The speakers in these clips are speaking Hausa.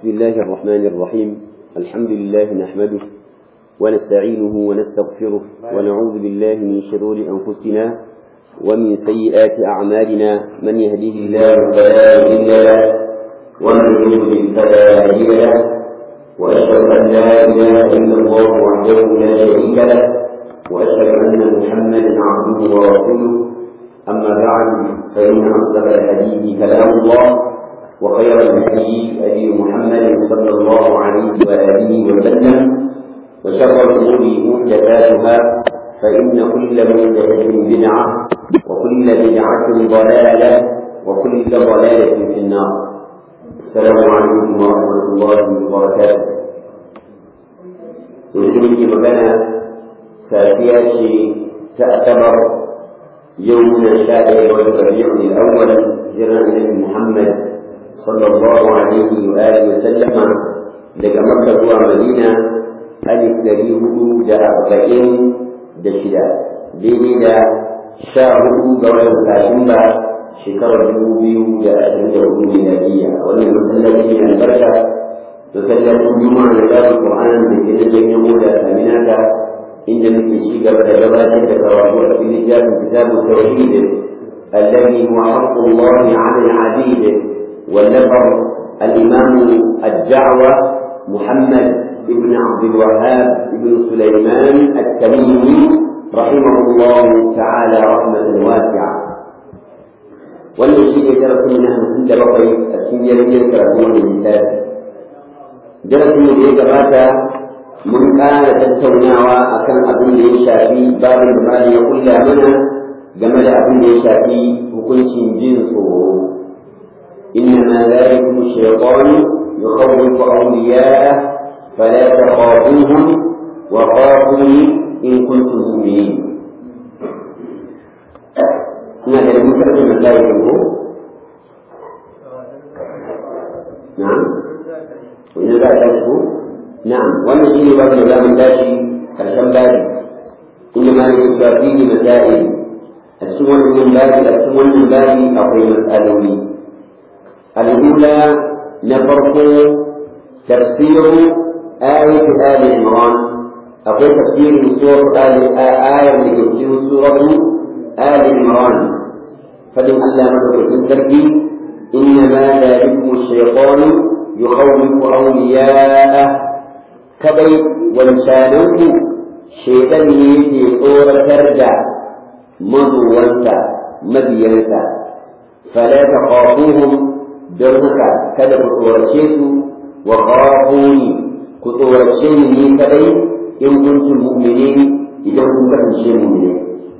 بسم الله الرحمن الرحيم الحمد لله نحمده ونستعينه ونستغفره ونعوذ بالله من شرور أنفسنا ومن سيئات أعمالنا من يهديه الله فلا مضل له ومن يضلل فلا هادي له وأشهد أن لا إله إلا الله وحده لا شريك له وأشهد أن محمدا عبده ورسوله أما بعد فإن أصدق الحديث كلام الله وخير الهدي هدي محمد صلى الله عليه وآله وسلم وشر الأمور محدثاتها فإن كل محدثة بدعة وكل بدعة ضلالة وكل ضلالة في النار السلام عليكم ورحمة الله وبركاته يجب مكان سافية تعتبر يومنا الشائع والربيع الأول جرى النبي محمد صلى الله عليه وآله وسلم daga Makka zuwa Madina alif dari hudu da arba'in da shida daidai da sha hudu ga watan Satumba shekarar dubu biyu da ashirin da hudu miladiyya wannan masallaci ne albarka da sallacin juma'a da tsarin Qur'an da ke da janyen moda saminaka inda muke ci gaba da gabatar da karatu a cikin littafin kitabun tauhid الذي هو حق الله على العبيد والنفر الإمام الدعوة محمد بن عبد الوهاب بن سليمان التميمي رحمه الله تعالى رحمة واسعة wannan shi ne darasin na hamsin da bakwai a cikin yarjejiyar karatu wannan littafi darasin da ya gabata mun ƙara tattaunawa akan abin da ya shafi babin da mali ya kulla mana game da abin da ya shafi hukuncin jin tsoro إنما ذلكم الشيطان يخوف أولياءه فلا تخافوهم وخافوني إن كنتم مؤمنين هنا لم يكن ذلك نعم وإن ذلك نعم والذي باب لا من داشي كالشم بادي إنما يذكر فيه مسائل السمن من باب السمن من باب أقوي مسألوني الأولى نفرق تفسير آية آل عمران أقول تفسير سورة آل آية من تفسير سورة آل عمران فلم ألا مدرك التركي إنما ذلكم الشيطان يخوف أولياءه كبي وانسانه شيطان يجي صورة ترجع مضوانتا مدينتا فلا تخافوهم don haka kada ku tsorace su wa khafuni ku tsorace ni ni kadai in kuntum mu'minin idan kun kasance mu'mini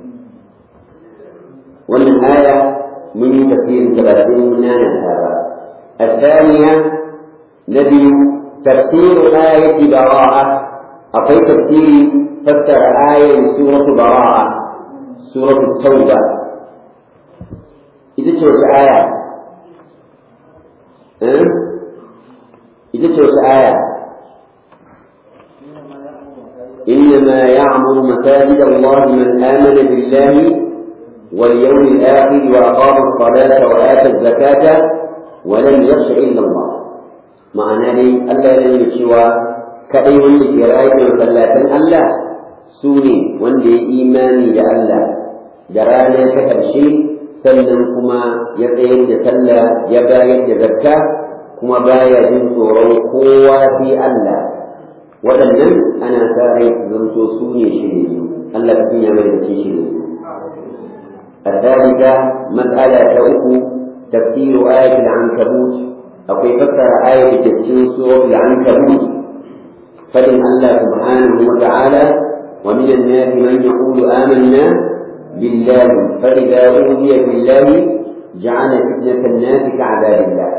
wannan aya mun yi tafsirin ta ba sai mun nana ta ba الثانية نبي تفسير آية براءة أقول تفسير فسر آية سورة براءة سورة التوبة إذا شوف آية ita ce wata aya إنما يعمر مساجد الله من آمن بالله واليوم الآخر وأقام الصلاة وآتى الزكاة ولم يخش إلا الله معنى لي ألا لن يشوى كأي ولد يرأيك وصلاة الله سوني وندي إيماني لألا جرانا كتب شيء sannan kuma ya tsayar da sallah ya bayar da zakka kuma baya jin tsoron kowa sai Allah waɗannan ana sa rai zanto su ne shirye Allah ka tunya mai da shirye الثالثة مسألة أخو تفسير آية العنكبوت أو فسر آية تفسير سورة العنكبوت فإن الله سبحانه وتعالى ومن الناس من يقول آمنا بالله فإذا أوذي بالله جعل فتنة الناس كعذاب الله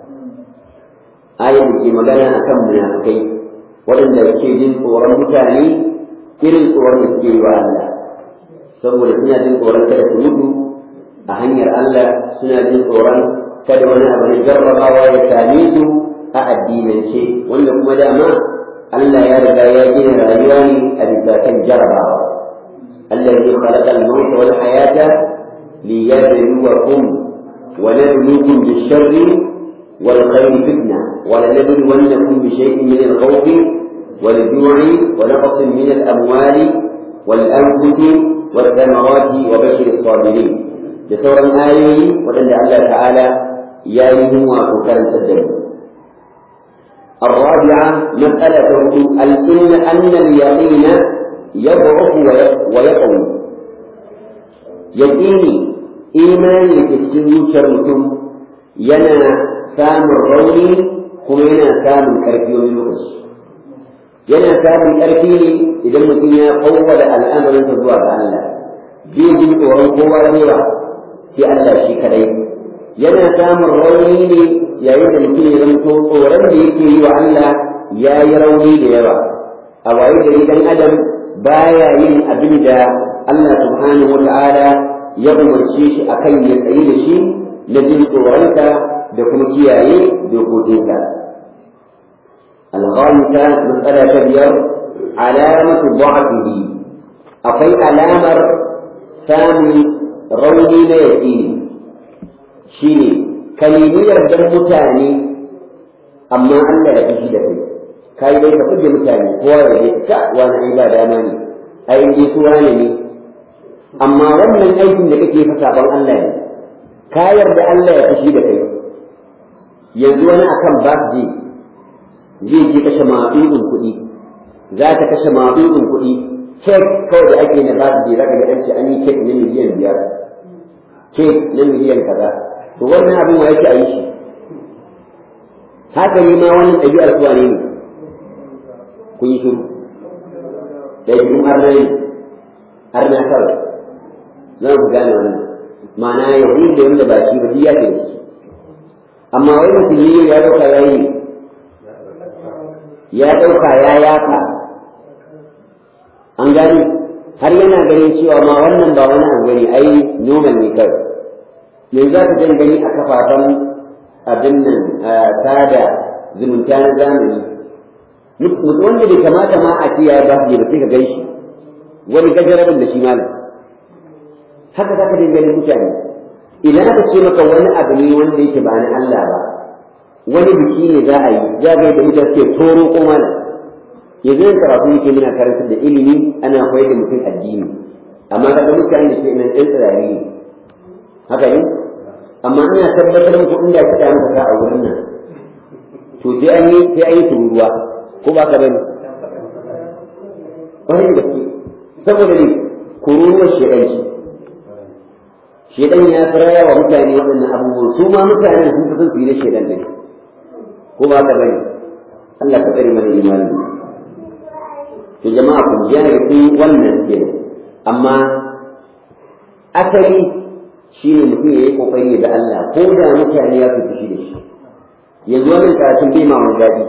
آية في مجانا أكم منافقين وإن الكيدين صورا متاني إلى صورا مسكين الله saboda suna jin tsoron kada su mutu a hanyar Allah suna jin tsoron kada wani abu na jarrabawa ya same su a addinance wanda kuma dama Allah ya riga ya gina rayuwa ne a bisa kan jarrabawa الذي خلق الموت والحياة ليبلوكم ونبلوكم بالشر والخير فتنة ولنبلونكم بشيء من الخوف والجوع ونقص من الأموال والأنفس والثمرات وبشر الصابرين بصورة آية وأن الله تعالى يايه وكان سدد الرابعة مسألة الإن أن اليقين يضعف ويقوي يقيني إيماني تسكين شرمكم ينا سام الروني كما ينا سام الكرفي ومن yana samun ƙarfi ne idan mutum ya kawwada al'amarinsa zuwa ga Allah zai ji tsoron kowa yawa sai Allah shi kadai yana samun rauni ne yayin da mutum ya zanto tsoron da yake yi wa Allah ya yi rauni da yawa a waye gari dan adam baya yin abin da Allah subhanahu wa ta'ala ya umarce shi akan ya tsayi da shi na jin tsoronka da kuma kiyaye dokokinka الغامسة مسألة كبيرة علامة ضعفه أقي علامة ثاني روني لا يقين شيني كلمية دم متاني أما ألا يفشي دفي كاي ليس كل متاني هو يجيك وانا عبادة أماني أي يسواني أما wannan aikin da kake fa saban Allah ne ka yarda Allah ya fushi da kai yanzu wani akan birthday zai je kashe maɗuɗin kuɗi za ta kashe maɗuɗin kuɗi kek kawai da ake na ba su je zaka ga ɗan an yi kek na miliyan biyar kek na miliyan kaza to wannan abin wa yake a yi shi haka ne ma wannan ɗabi'ar suwa ne ne kun yi shiru ɗabi'un arna ne arna kawai za ku gane wannan ma'ana yahudu da wanda ba shi ba duk ya ke da shi amma wai musulmi ya ɗauka ya yi ya ɗauka ya yafa an gani har yana ganin cewa ma wannan ba wani abu gani ai noman ne kawai yanzu za ka jan gani a kafafen abin nan tada zumunta na zamani mutum wanda bai kamata ma a ce ya ba su ba sai ka gan shi wani gajarabin da shi malam haka za ka jan ganin mutane idan aka ce maka wani abu ne wanda yake ba na Allah ba wani biki ne za a yi za ga yadda mutane suke toro ko mana yanzu yin karatu yake muna karantar da ilimi ana koyar da mutum addini amma kaga mutane da ke nan ɗan tsirari ne haka ne amma ina tabbatar muku inda ka da maka a wurin nan to sai an yi sai an yi tururuwa ko ba ka bane wani da ke saboda ne kururuwar shedanci shedan ya tsiraya wa mutane waɗannan abubuwan su ma mutane sun fi son su yi na shedan ne ko ba ka bane Allah ka tsare mana imani to jama'a ku ji ne ku wannan ke amma asali shine mutum ya yi kokari da Allah ko da mutane ya fi shi da shi yanzu wannan karatun bai ma wani daɗi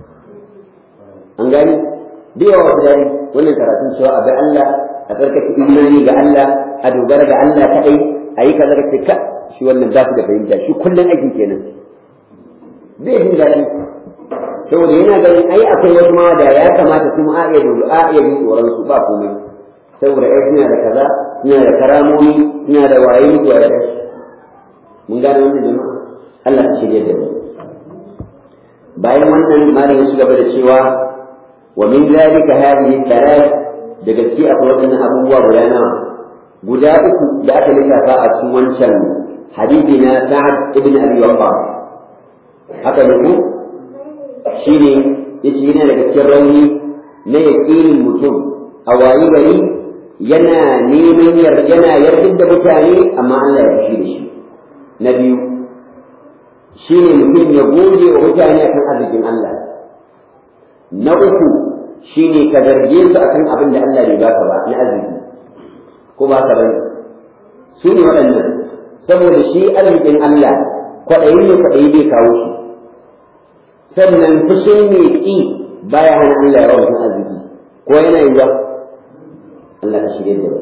an gani bai yawa wata daɗi wannan karatun cewa a ga Allah a tsarkake imani ga Allah a dogara ga Allah kaɗai a yi kaza ka ce ka shi wannan za su da fahimta shi kullum aikin kenan zai jin daɗi saboda yana ganin ai akwai wasu ma da ya kamata kuma a iya dole a iya jin tsoron su ba komai saboda ai suna da kaza suna da karamomi suna da waye zuwa da mun gane wannan jama'a Allah ya shirye da mu bayan wannan malam ya gaba da cewa wa min zalika hadhihi thalath da gaske akwai wadannan abubuwa guda nawa guda uku da aka lissafa a cikin wancan hadisi na Sa'ad ibn Abi Waqqas haka ne ku shi ne ya ce yana daga cikin rauni na yaƙinin mutum a wayi gari yana neman yana yardin da mutane amma Allah ya fushi da shi na biyu shi ne mutum ya goge wa mutane akan arzikin Allah na uku shi ne ka zarge su akan abin da Allah bai baka ba na arziki ko ba ka bane su ne waɗannan saboda shi arzikin Allah kwaɗayi ne kwaɗayi bai kawo shi sannan fushin mai ƙi baya hana Allah ya rawa arziki ko yana yi ba Allah ka shirye da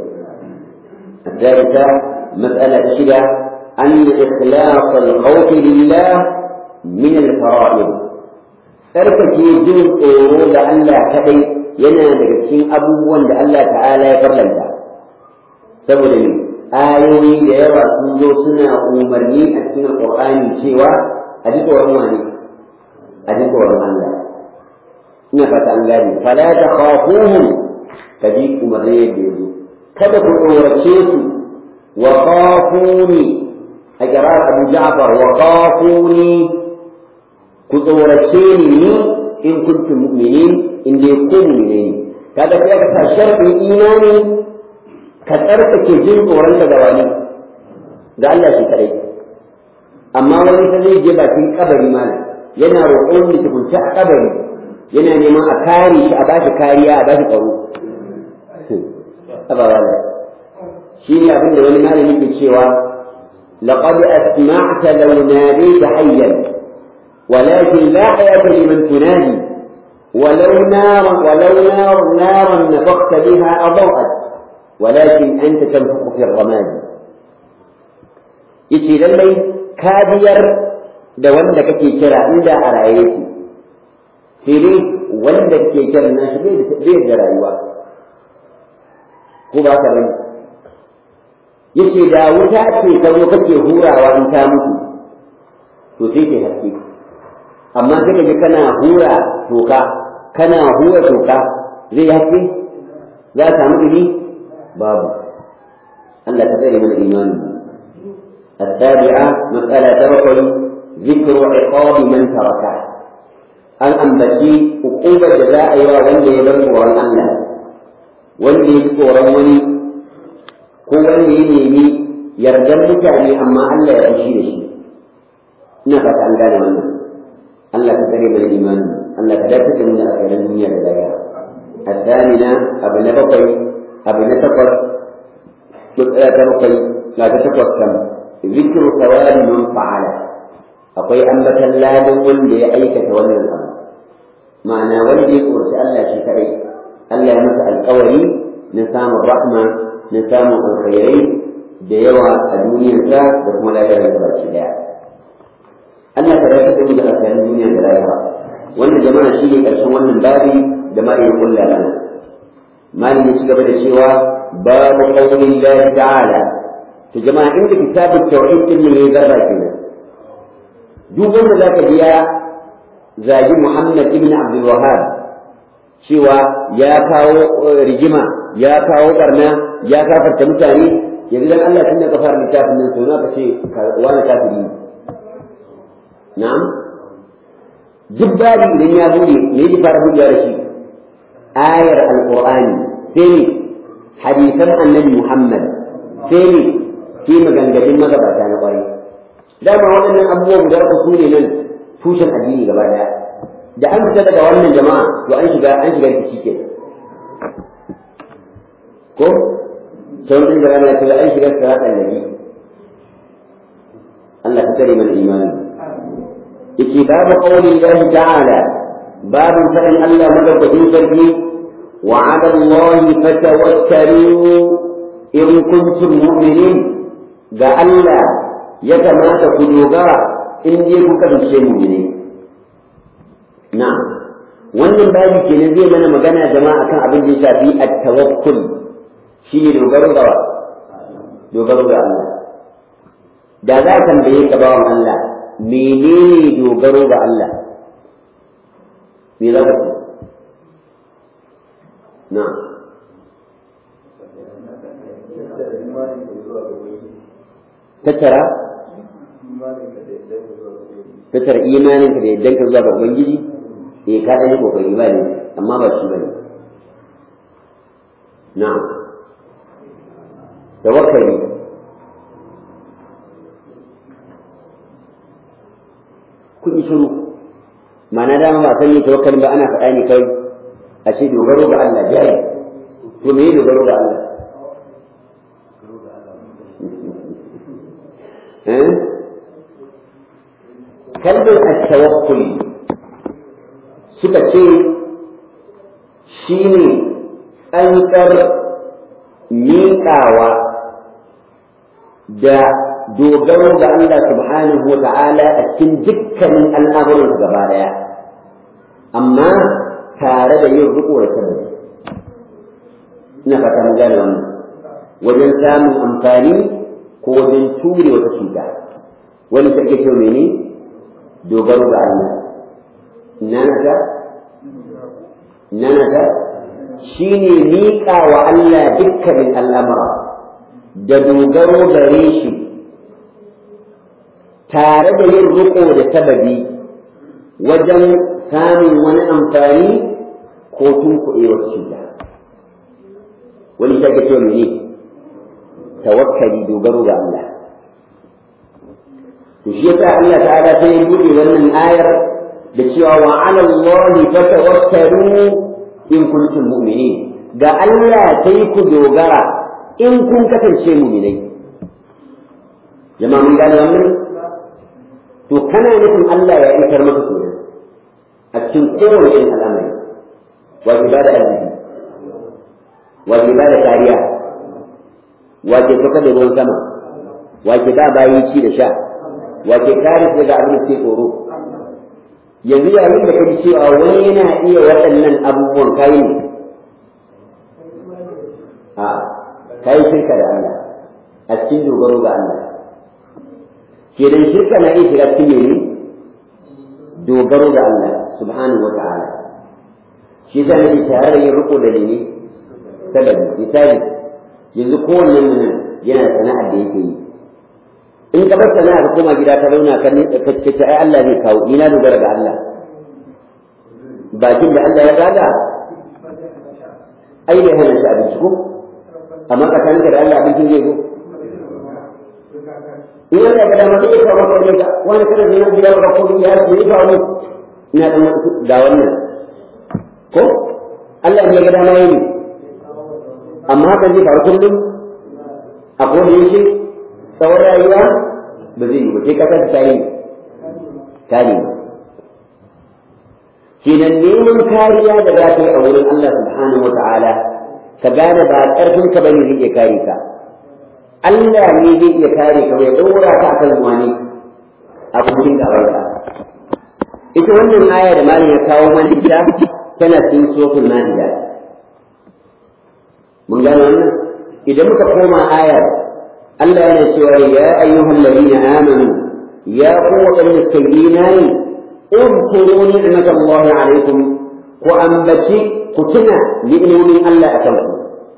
الثالثة مسألة شدة أن إخلاص الخوف لله من الفرائض tsarkake jin tsoro da Allah kaɗai yana daga cikin abubuwan da Allah ta'ala ya farlanta saboda ne ayoyi da yawa sun zo suna umarni a cikin alƙur'ani cewa a ji tsoron wani a ji tsoron Allah ina fata an gane fala ta khafuhum ka ji umarni yadda yazo kada ku tsorace su wa khafuni a kirar Abu Ja'far wa khafuni ku tsorace ni ni in kuntum mu'minin in dai ku mu'minin kaga sai ka sa sharɗin imani ka tsarkake jin tsoron ka ga wani ga Allah shi kadai amma wani ta zai je bakin kabari mana yana roƙon da tukunta a kabari yana neman a kare shi a bashi kariya a bashi tsaro aba wala shi ne abin da wani malami ke cewa laqad asma'ta law nadayta hayyan ولكن لا حياة لمن تنادي ولو نارا ولو نار نارا نفخت بها أضاءت ولكن أنت تنفخ في الرماد yace lallai kadiyar da wanda kake kira inda a raye yake sai dai wanda kake kira na shi bai da rayuwa ko ba ka bane yace da wuta ce ka zo kake hurawa in ta mutu to sai ke haske amma sai ka ji kana hura toka kana hura toka zai haske za ka samu ɗumi babu Allah ka tsare mana imani السابعة مسألة تبقي ذكر عقاب من تركه an ambaci hukumar da za a yi wa wanda ya bar tsoron Allah wanda ya tsoron wani ko wanda ya nemi yardar mutane amma Allah ya fushi da shi ina fata an gane wannan Allah ka tsare mana imani Allah ka dace da mu da akhirin duniya da lahira الثامنة أبو نبقي أبو نتقر تبقي لا تتقر كم ذكر ثواب من فعل akwai ambatan ladan wanda ya aikata wannan abu ma'ana wanda ya tsorci Allah shi kadai Allah ya masa alkawari na samun rahma na samun alkhairai da yawa a duniyarsa da kuma lafiyar da baki daya Allah ka dace da mu da alkhairin duniya da lahira wannan jama'a shi ne karshen wannan babi da ma ya kulla lana malin ya ci gaba da cewa babu qaulillahi ta'ala to jama'a inda kitabut tauhid din ne ya zarra kenan duk wanda zaka ji ya zagi Muhammad ibn Abdul Wahhab cewa ya kawo rigima ya kawo barna ya kafarta mutane yanzu dan Allah tun da ka fara littafin nan to na ka ce wani kafiri na'am duk babu idan ya bude me yake fara buɗewa da shi ayar alqur'ani sai ne hadisan annabi Muhammad sai ne sai maganganun magabata na kwarai dama waɗannan abubuwan guda uku su ne nan tushen addini gaba daya da an fita daga wannan jama'a to an shiga an shiga rikici ke ko sai wani da rana ta an shiga siratan nabi Allah ta kare mana imani yake babu qawli Allah ta'ala babu fadin Allah madaukakin sarki wa 'ala Allah fatawakkalu in kuntum mu'minin ga Allah ya kamata ku dogara in je ku kasance mu'mini na wannan babu kenan zai mana magana jama'a akan abin da ya shafi at-tawakkul shine dogaro ga dogaro ga Allah da za ka tambaye ka bawan Allah menene dogaro ga Allah me za ka na tattara tattara imaninka da yaddan ka zuwa ga ubangiji eh ka ɗan yi kokari ba ne amma ba shi ba ne na'am tawakkali kun yi shiru ma'ana dama ba san ne tawakkalin ba ana faɗa ne kai a ce dogaro ga Allah jari to me dogaro ga Allah kalmar at-tawakkul suka ce shine tsantsar miƙawa da dogaro ga Allah subhanahu wa ta'ala a cikin dukkanin al'amuran gaba daya amma tare da yin riko da sabbi ina fata mun gane wannan wajen samun amfani ko wajen ture wata cuta wani sarki kyau mene dogaro ga Allah nanata nanata shine miƙa wa Allah dukkanin al'amura da dogaro gare shi tare da yin riƙo da sababi wajen samun wani amfani ko tunkuɗewar cuta wani shi ake cewa mene tawakkali dogaro ga Allah to shi yasa Allah ta'ala sai ya buɗe wannan ayar da cewa wa 'ala Allah fatawakkalu in kuntum mu'minin ga Allah sai ku dogara in kun kasance mu'minai jama'a mun gane wannan to kana nufin Allah ya isar maka kenan a cikin kowane irin al'amari wa ba da arziki wa ba da kariya wa ke kuka da ruwan sama wa ke ba bayi ci da sha wa ke kare su daga abin da ke tsoro yanzu yayin da ka ji cewa wani yana iya waɗannan abubuwan kayi ne a kayi shirka da Allah a cikin dogaro ga Allah kenan shirka na iya shiga cikin mene dogaro ga Allah subhanahu wa ta'ala shi yasa nake tare da yin riko da ne sababi misali yanzu kowanne mu nan yana sana'ar da yake yi in ka bar sana'a ka koma gida ka zauna ka ka ce ai Allah zai kawo ni na dogara ga Allah bakin da Allah ya zaga ai bai hana shi abinci ko amma tsakaninka da Allah abincin zai zo in Allah ga dama zai kawo maka ne ga wani kada zai yi yaro ko ya yi ya kawo ina da ga wannan ko Allah ne ga dama yi amma haka zai faru kullum a koda yake tsawon rayuwa ba zai yi ba sai ka kasa tare tare kenan neman kariya da za ka yi a wurin Allah subhanahu wa ta'ala ka gane ba ƙarfin ka bane zai iya kare ka Allah ne zai iya kare ka ya ɗora ka akan wani abokin gabanka ita wannan aya da malam ya kawo mana ita tana cikin suratul maida mun gane wannan idan muka koma ayar Allah yana cewa ya ayyuhal ladina amanu ya ku waɗanda suka yi imani اذكروا نعمة الله عليكم وأنبتي كتنا لإنهم ألا أتمكم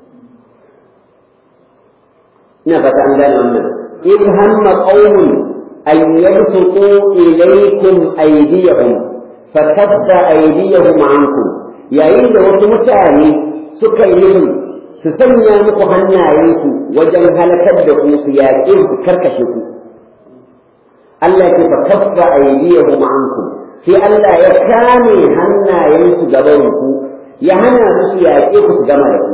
نفت عن ذلك أمنا إذ هم قوم أن يبسطوا إليكم أيديهم فكف أيديهم عنكم يا إذا وسمتاني سكيهم سسنيا مقهنا ينكو وجن هلكت بكم سياكين كركشكم Allah ke fa kaffa aydiyahum ankum sai Allah ya kame hannayensu gaban ku ya hana su yaƙe ku su gama da ku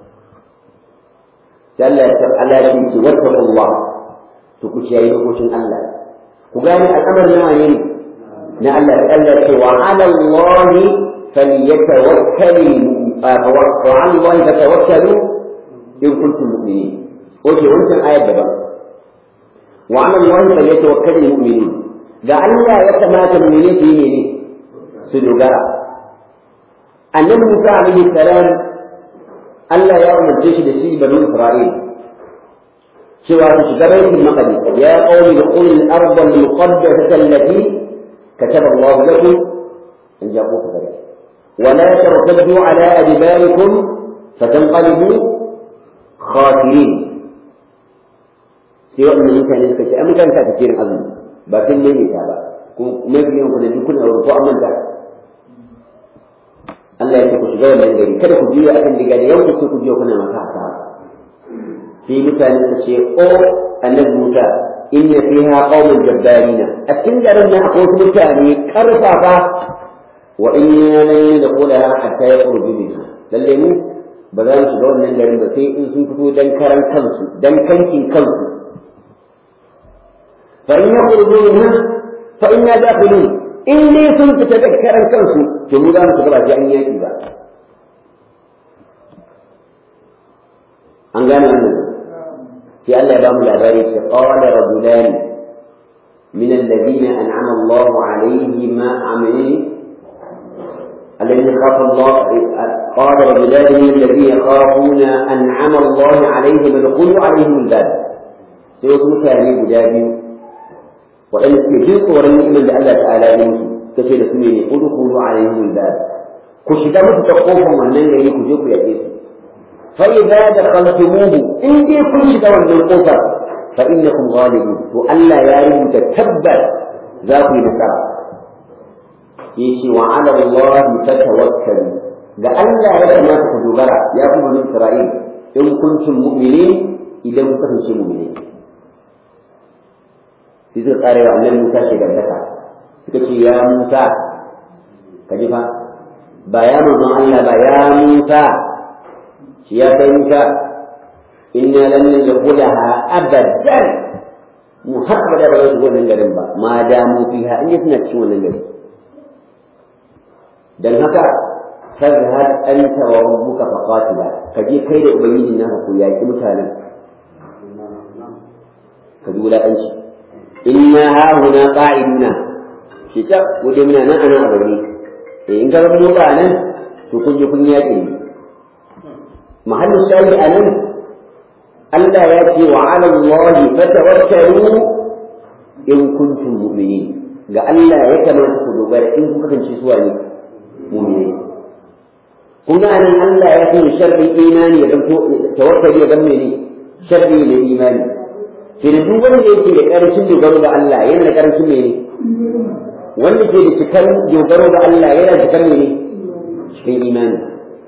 sai Allah ya Allah ya ce wattaqullah to ku kiyaye dokokin Allah ku gane al'amarin nawa ne na Allah Allah ya ce wa 'ala Allah falyatawakkal wa 'ala Allah fatawakkalu in kuntum mu'minin oke wannan ayat daban وعلى الله فليتوكل المؤمنون ga Allah ya kamata mu'mini su yi ne su dogara annabi Musa alaihi salam Allah ya umarce shi da shi banu Isra'il cewa su shiga baitul maqdis ya qawmi dukhul al-ardh al-muqaddasah allati kataba Allah lakum in ja'u kadhalik wa la tartaddu ala adbarikum fatanqalibu khasirin sai waɗannan mutane suka ce an mutane ta tafiyin azumi ba sun ne ta ba kuma mafi yawan ku da duk kuna wurin ko an manta Allah ya ce ku shiga wannan gari kada ku biyo akan diga da yau sai ku biyo kuna maka haka sai mutane su ce o annabi Musa inna fiha qauman jabbarina a cikin garin nan akwai wasu mutane karfafa wa inna lan yadkhulaha hatta yakhruju minha lalle mu ba za mu shiga wannan garin ba sai in sun fito dan karan kansu dan kankin kansu فإن يخرجوا منها فإنا داخلون إن لي كنت تذكرا كنسو جمودا متقبع في أن يأتي بقى أن قال أنه في ألا يبام العبارة قال رجلان من الذين أنعم الله عليهم عملين الذين خاف الله قال رجلان من الذين يخافون أنعم الله عليهم ادخلوا عليهم الباب سيوت مكاني بجابين waɗanda suke jin tsoron ni'imar da Allah ta'ala ya musu kace da su ne udkhulu alaihim al ku shiga musu ta kofar wannan gari ku je ku yaƙe su fa idza dakhaltumuhu in dai kun shiga wannan kofar fa innakum ghalibun to Allah ya rubuta tabbas za ku yi nasara yace wa ala Allah fatawakkalu ga Allah ya kamata ku dogara ya kuma bani Isra'il in kuntum mu'minin idan ku kasance mu'mini sai suka kare wa annabi Musa shi gandaka suka ce ya Musa ka ji fa ba ya manzon Allah ba ya Musa shi ya kai Musa inna lan nadkhulaha abadan mu har ba da ba su wannan garin ba ma da mu fiha in suna cikin wannan garin dan haka fazhad anta wa rabbuka faqatila kaje kai da ubangijin naka ku yaki mutanen ka ji wulaƙanci inna hahuna qa'iduna shi ta wuce muna nan ana a gari eh in ka ga mu nan to kun je kun yaƙi ne mahallin shayi a nan Allah ya ce wa 'ala Allah fatawakkalu in kuntum mu'minin ga Allah ya kamata ku dogara in kuka kasance suwa ne mu'mini kun ga anan Allah ya ce sharri imani ya zanto tawakkali ya zama ne sharri ne imani ke da duk wanda yake da ƙarancin dogaro ga Allah yana da ƙarancin mene wanda ke da cikar dogaro ga Allah yana da cikar mene cikin imani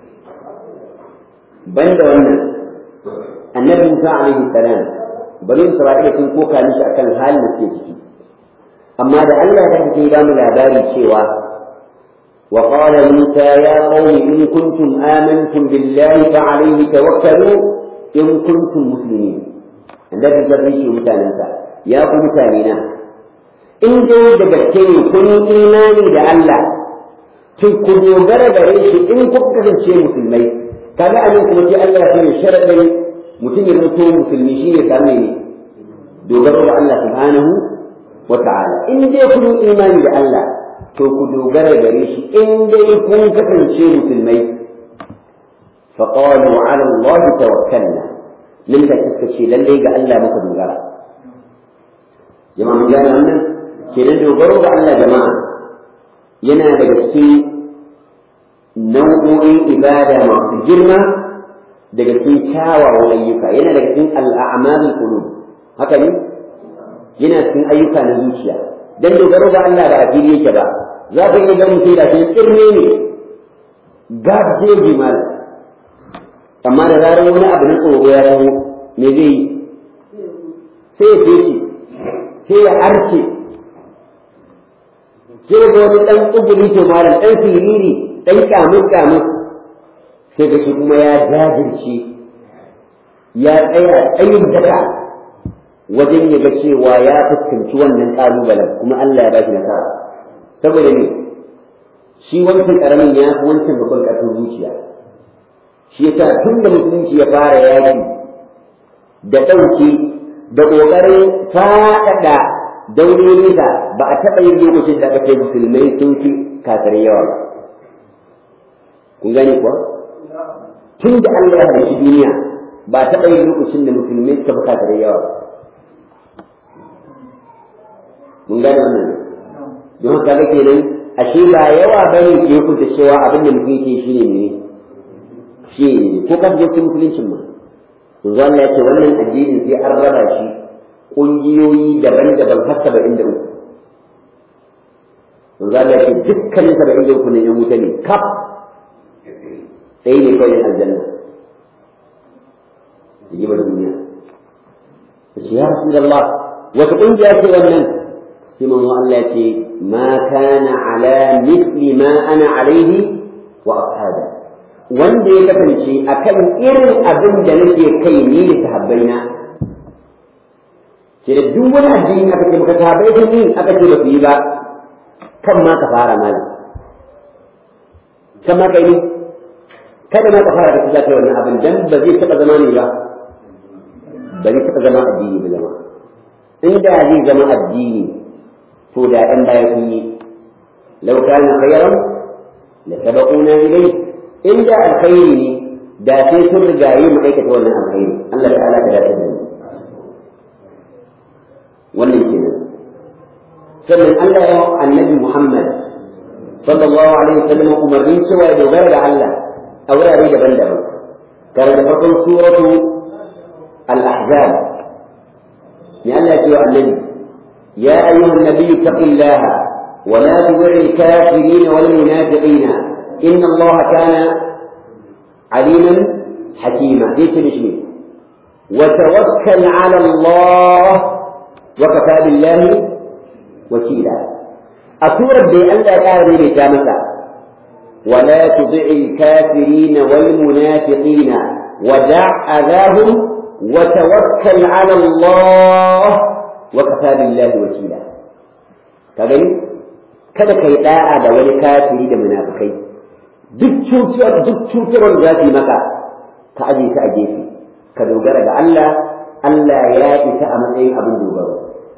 banda wannan annabi Musa alaihi salam bari Isra'ila sun koka mishi akan halin da suke ciki amma da Allah ya kace ya mu labari cewa وقال موسى يا قوم إن كنتم آمنتم بالله فعليه توكلوا إن كنتم مسلمين annabi zai shi mutanensa ya ku mutanena in dai da gaske ne kun imani da Allah to ku dogara gare shi in ku kasance musulmai kaga anan kuma sai Allah ya ce sharadin mutum ya zanto musulmi shi ne samu ne dogaro da Allah subhanahu wa ta'ala in dai kun imani da Allah to ku dogara gare shi in dai kun kasance musulmai فقالوا على الله توكلنا nan da suka ce lallai ga Allah muka dogara jama'a mun gane wannan kenan dogaro ga Allah jama'a yana daga cikin nau'o'in ibada masu girma daga cikin kyawawan ayyuka yana daga cikin al'amalul qulub haka ne yana cikin ayyuka na zuciya dan dogaro ga Allah ba a fili yake ba za ka iya ga mutum da cikin tsirne ne gabjeji mal amma da zarar wani abu na tsoro ya taho me zai yi sai ya fece sai ya arce sai ga wani ɗan tsuguri to malam ɗan siriri ɗan kyamun kyamun sai ga shi kuma ya jajirce ya tsaya tsayin daka wajen ya ga cewa ya fuskanci wannan ƙalubalen kuma Allah ya ba shi nasara saboda ne shi wancan ƙaramin ya fi wancan babban ƙarfin zuciya shi yasa tun da musulunci ya fara yaki da ɗauki da ƙoƙarin faɗaɗa daurorinsa ba a taɓa yin lokacin da aka ce musulmai sun fi kafirai yawa ba kun gane kuwa tun da Allah ya halicci duniya ba a taɓa yin lokacin da musulmai suka fi kafirai yawa ba mun gane wannan don haka ga kenan ashe ba yawa bane ke hukunta cewa abin da mutum yake shine ne shi ko ka je cikin musuluncin ma yanzu Allah ya ce wannan addinin sai an raba shi ƙungiyoyi daban-daban har saba'in da uku yanzu Allah ya ce dukkanin saba'in da uku ne yan wuta ne kaf ɗaya ne kawai aljanna yi ba duniya ta ce ya rasu da Allah wata ƙungiya ce wannan sai manzo Allah ya ce ma kana ala misli ma ana alaihi wa ashabi wanda ya kasance a kan irin abin da nake kai ni da sahabbaina ke da duk wani addini aka ce maka sahabbai sun yi aka ce ba su yi ba kan ma ka fara malam kan ma kai ne kada ma ka fara da za ka yi wannan abin dan ba zai taɓa zama ne ba ba zai taɓa zama addini ba zama inda zai zama addini to da ɗan baya sun yi lau kana khayran la sabaquna ilayhi inda alkhairi ne da sai sun rigaye mu aikata wannan alkhairi Allah ta'ala ka dace da mu wannan kenan sannan Allah ya annabi Muhammad sallallahu alaihi wasallam umarnin cewa ya dogara da Allah a wurare daban-daban kare da farkon suratu al-ahzab ne Allah ya ce wa annabi ya ayyuhan nabiyyu taqillaha wa la tud'il kafirin wal munafiqin inna Allah kana aliman hakima dai ce mishi وتوكل على الله وكفى بالله وكيلا أسورة بأن لا تعرف بجامسة ولا تطع الكافرين والمنافقين ودع أذاهم وتوكل على الله وكفى بالله وكيلا كذلك kada kai da'a da wani kafiri da munafikai duk cutar duk cutarwar da za su yi maka ka aje su a gefe ka dogara ga Allah Allah ya isa a matsayin abin dogaro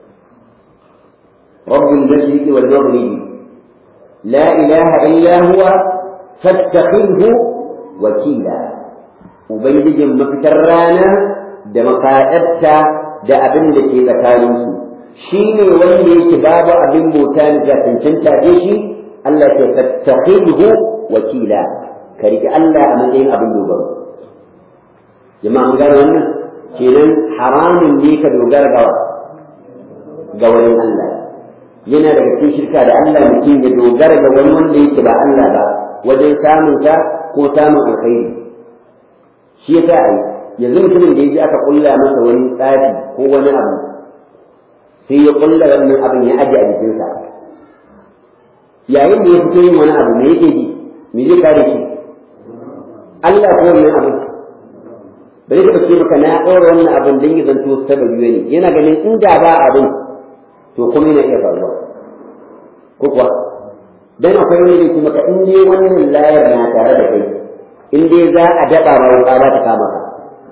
rabbul mashriqi wal maghribi la ilaha illa huwa fattakhidhu wakila ubangijin mafitar rana da makaɗarta da abin da ke tsakaninsu shi ne wanda yake babu abin bauta da cancanta da shi Allah ya fattakhidhu wakila ka riƙe Allah a matsayin abin dogaro jama'a mun gane wannan kenan haramun ne ka dogara ga ga wani Allah yana daga cikin shirka da Allah mutum ya dogara ga wani wanda yake ba Allah ba wajen samun ta ko samun alkhairi shi yasa ai yanzu mutumin da ya ji aka kulla masa wani tsari ko wani abu sai ya kulla wannan abin ya aje a jikinsa yayin da ya fito yin wani abu me yake ji me zai kare shi Allah ko wannan abin ba zai taɓa ce maka na ɗora wannan abin don yi zanto sababi ne yana ganin inda ba abin to kuma yana iya faruwa ko kuwa dan akwai wani da ke maka in dai wannan layar na tare da kai in dai za a daɓa ma wuƙa za ta kama ka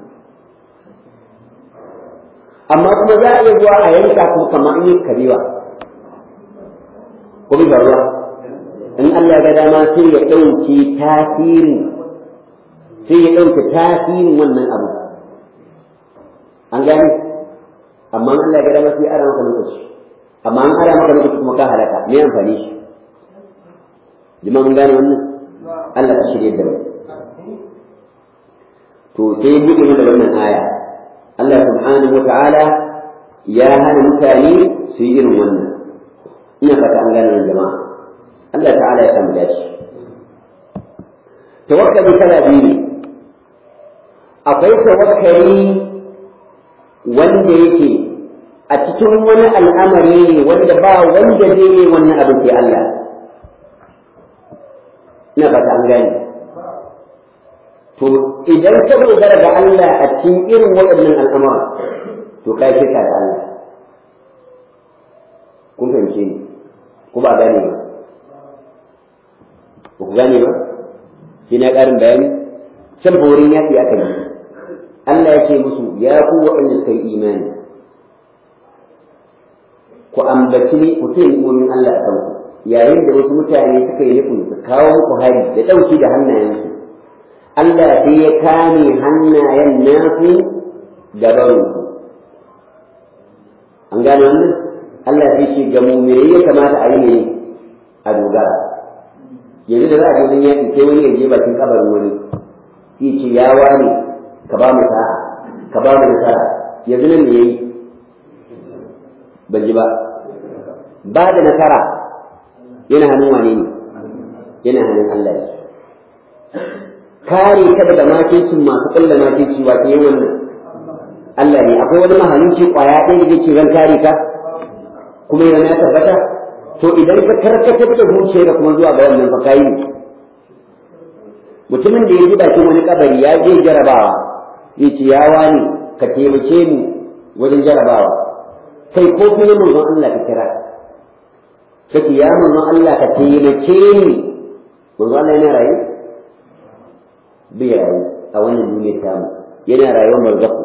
amma kuma za a iya zuwa a yanka kuma kamar in yi kabewa ko bai faruwa in Allah ya ga dama sai ya ɗauke tasirin sai ya ɗauke tasirin wannan abu an gani amma Allah ya ga dama sai ara maka lokaci amma an ara maka lokaci kuma ka halaka me amfani shi jima mun gane wannan Allah ka shirye da mu to sai ya buɗe mana wannan aya Allah subhanahu wa ta'ala ya hana mutane su yi irin wannan ina fata an gane wannan jama'a Allah ta'ala ya samu dace tawakkali kala biyu ne akwai tawakkali wanda yake a cikin wani al'amari ne wanda ba wanda zai yi wannan abin sai Allah ina fata an gane to idan ka dogara ga Allah a cikin irin waɗannan al'amura to kai shirka da Allah kun fahimce ni ko ba gane ba ba ku gane ba sai na ƙarin bayani can borin yaƙi aka yi Allah ya ce musu ya ku waɗanda suka yi imani ku ambaci ni ku ce imomin Allah a kanku yayin da wasu mutane suka yi nufin su kawo muku hari da ɗauki da hannayensu Allah sai ya kame hannayen nasu gabanku an gane wannan Allah sai ce ga mumirai ya kamata a yi ne a dogara yanzu da za a je wajen yaƙi sai wani ya je bakin kabarin wani sai ce ya wani ka ba mu sa'a ka ba mu nasara yanzu nan me yayi ban ji ba ba da nasara yana hannun wane ne yana hannun Allah ne kare ka daga makincin masu kulla makinci wa ke wannan Allah ne akwai wani mahalinci kwaya ɗaya da yake ran kare ka kuma yana ya tabbata to idan ka karkatar da zuciyarka kuma zuwa ga wannan fa kai mutumin da ya ji bakin wani kabari ya je jarabawa ya ce ya wani ka taimake ni wajen jarabawa kai ko kuma manzon Allah ka kira kace ya manzon Allah ka taimake ni manzon Allah yana rayu bai rayu a wannan duniyar tamu yana rayuwar barzaku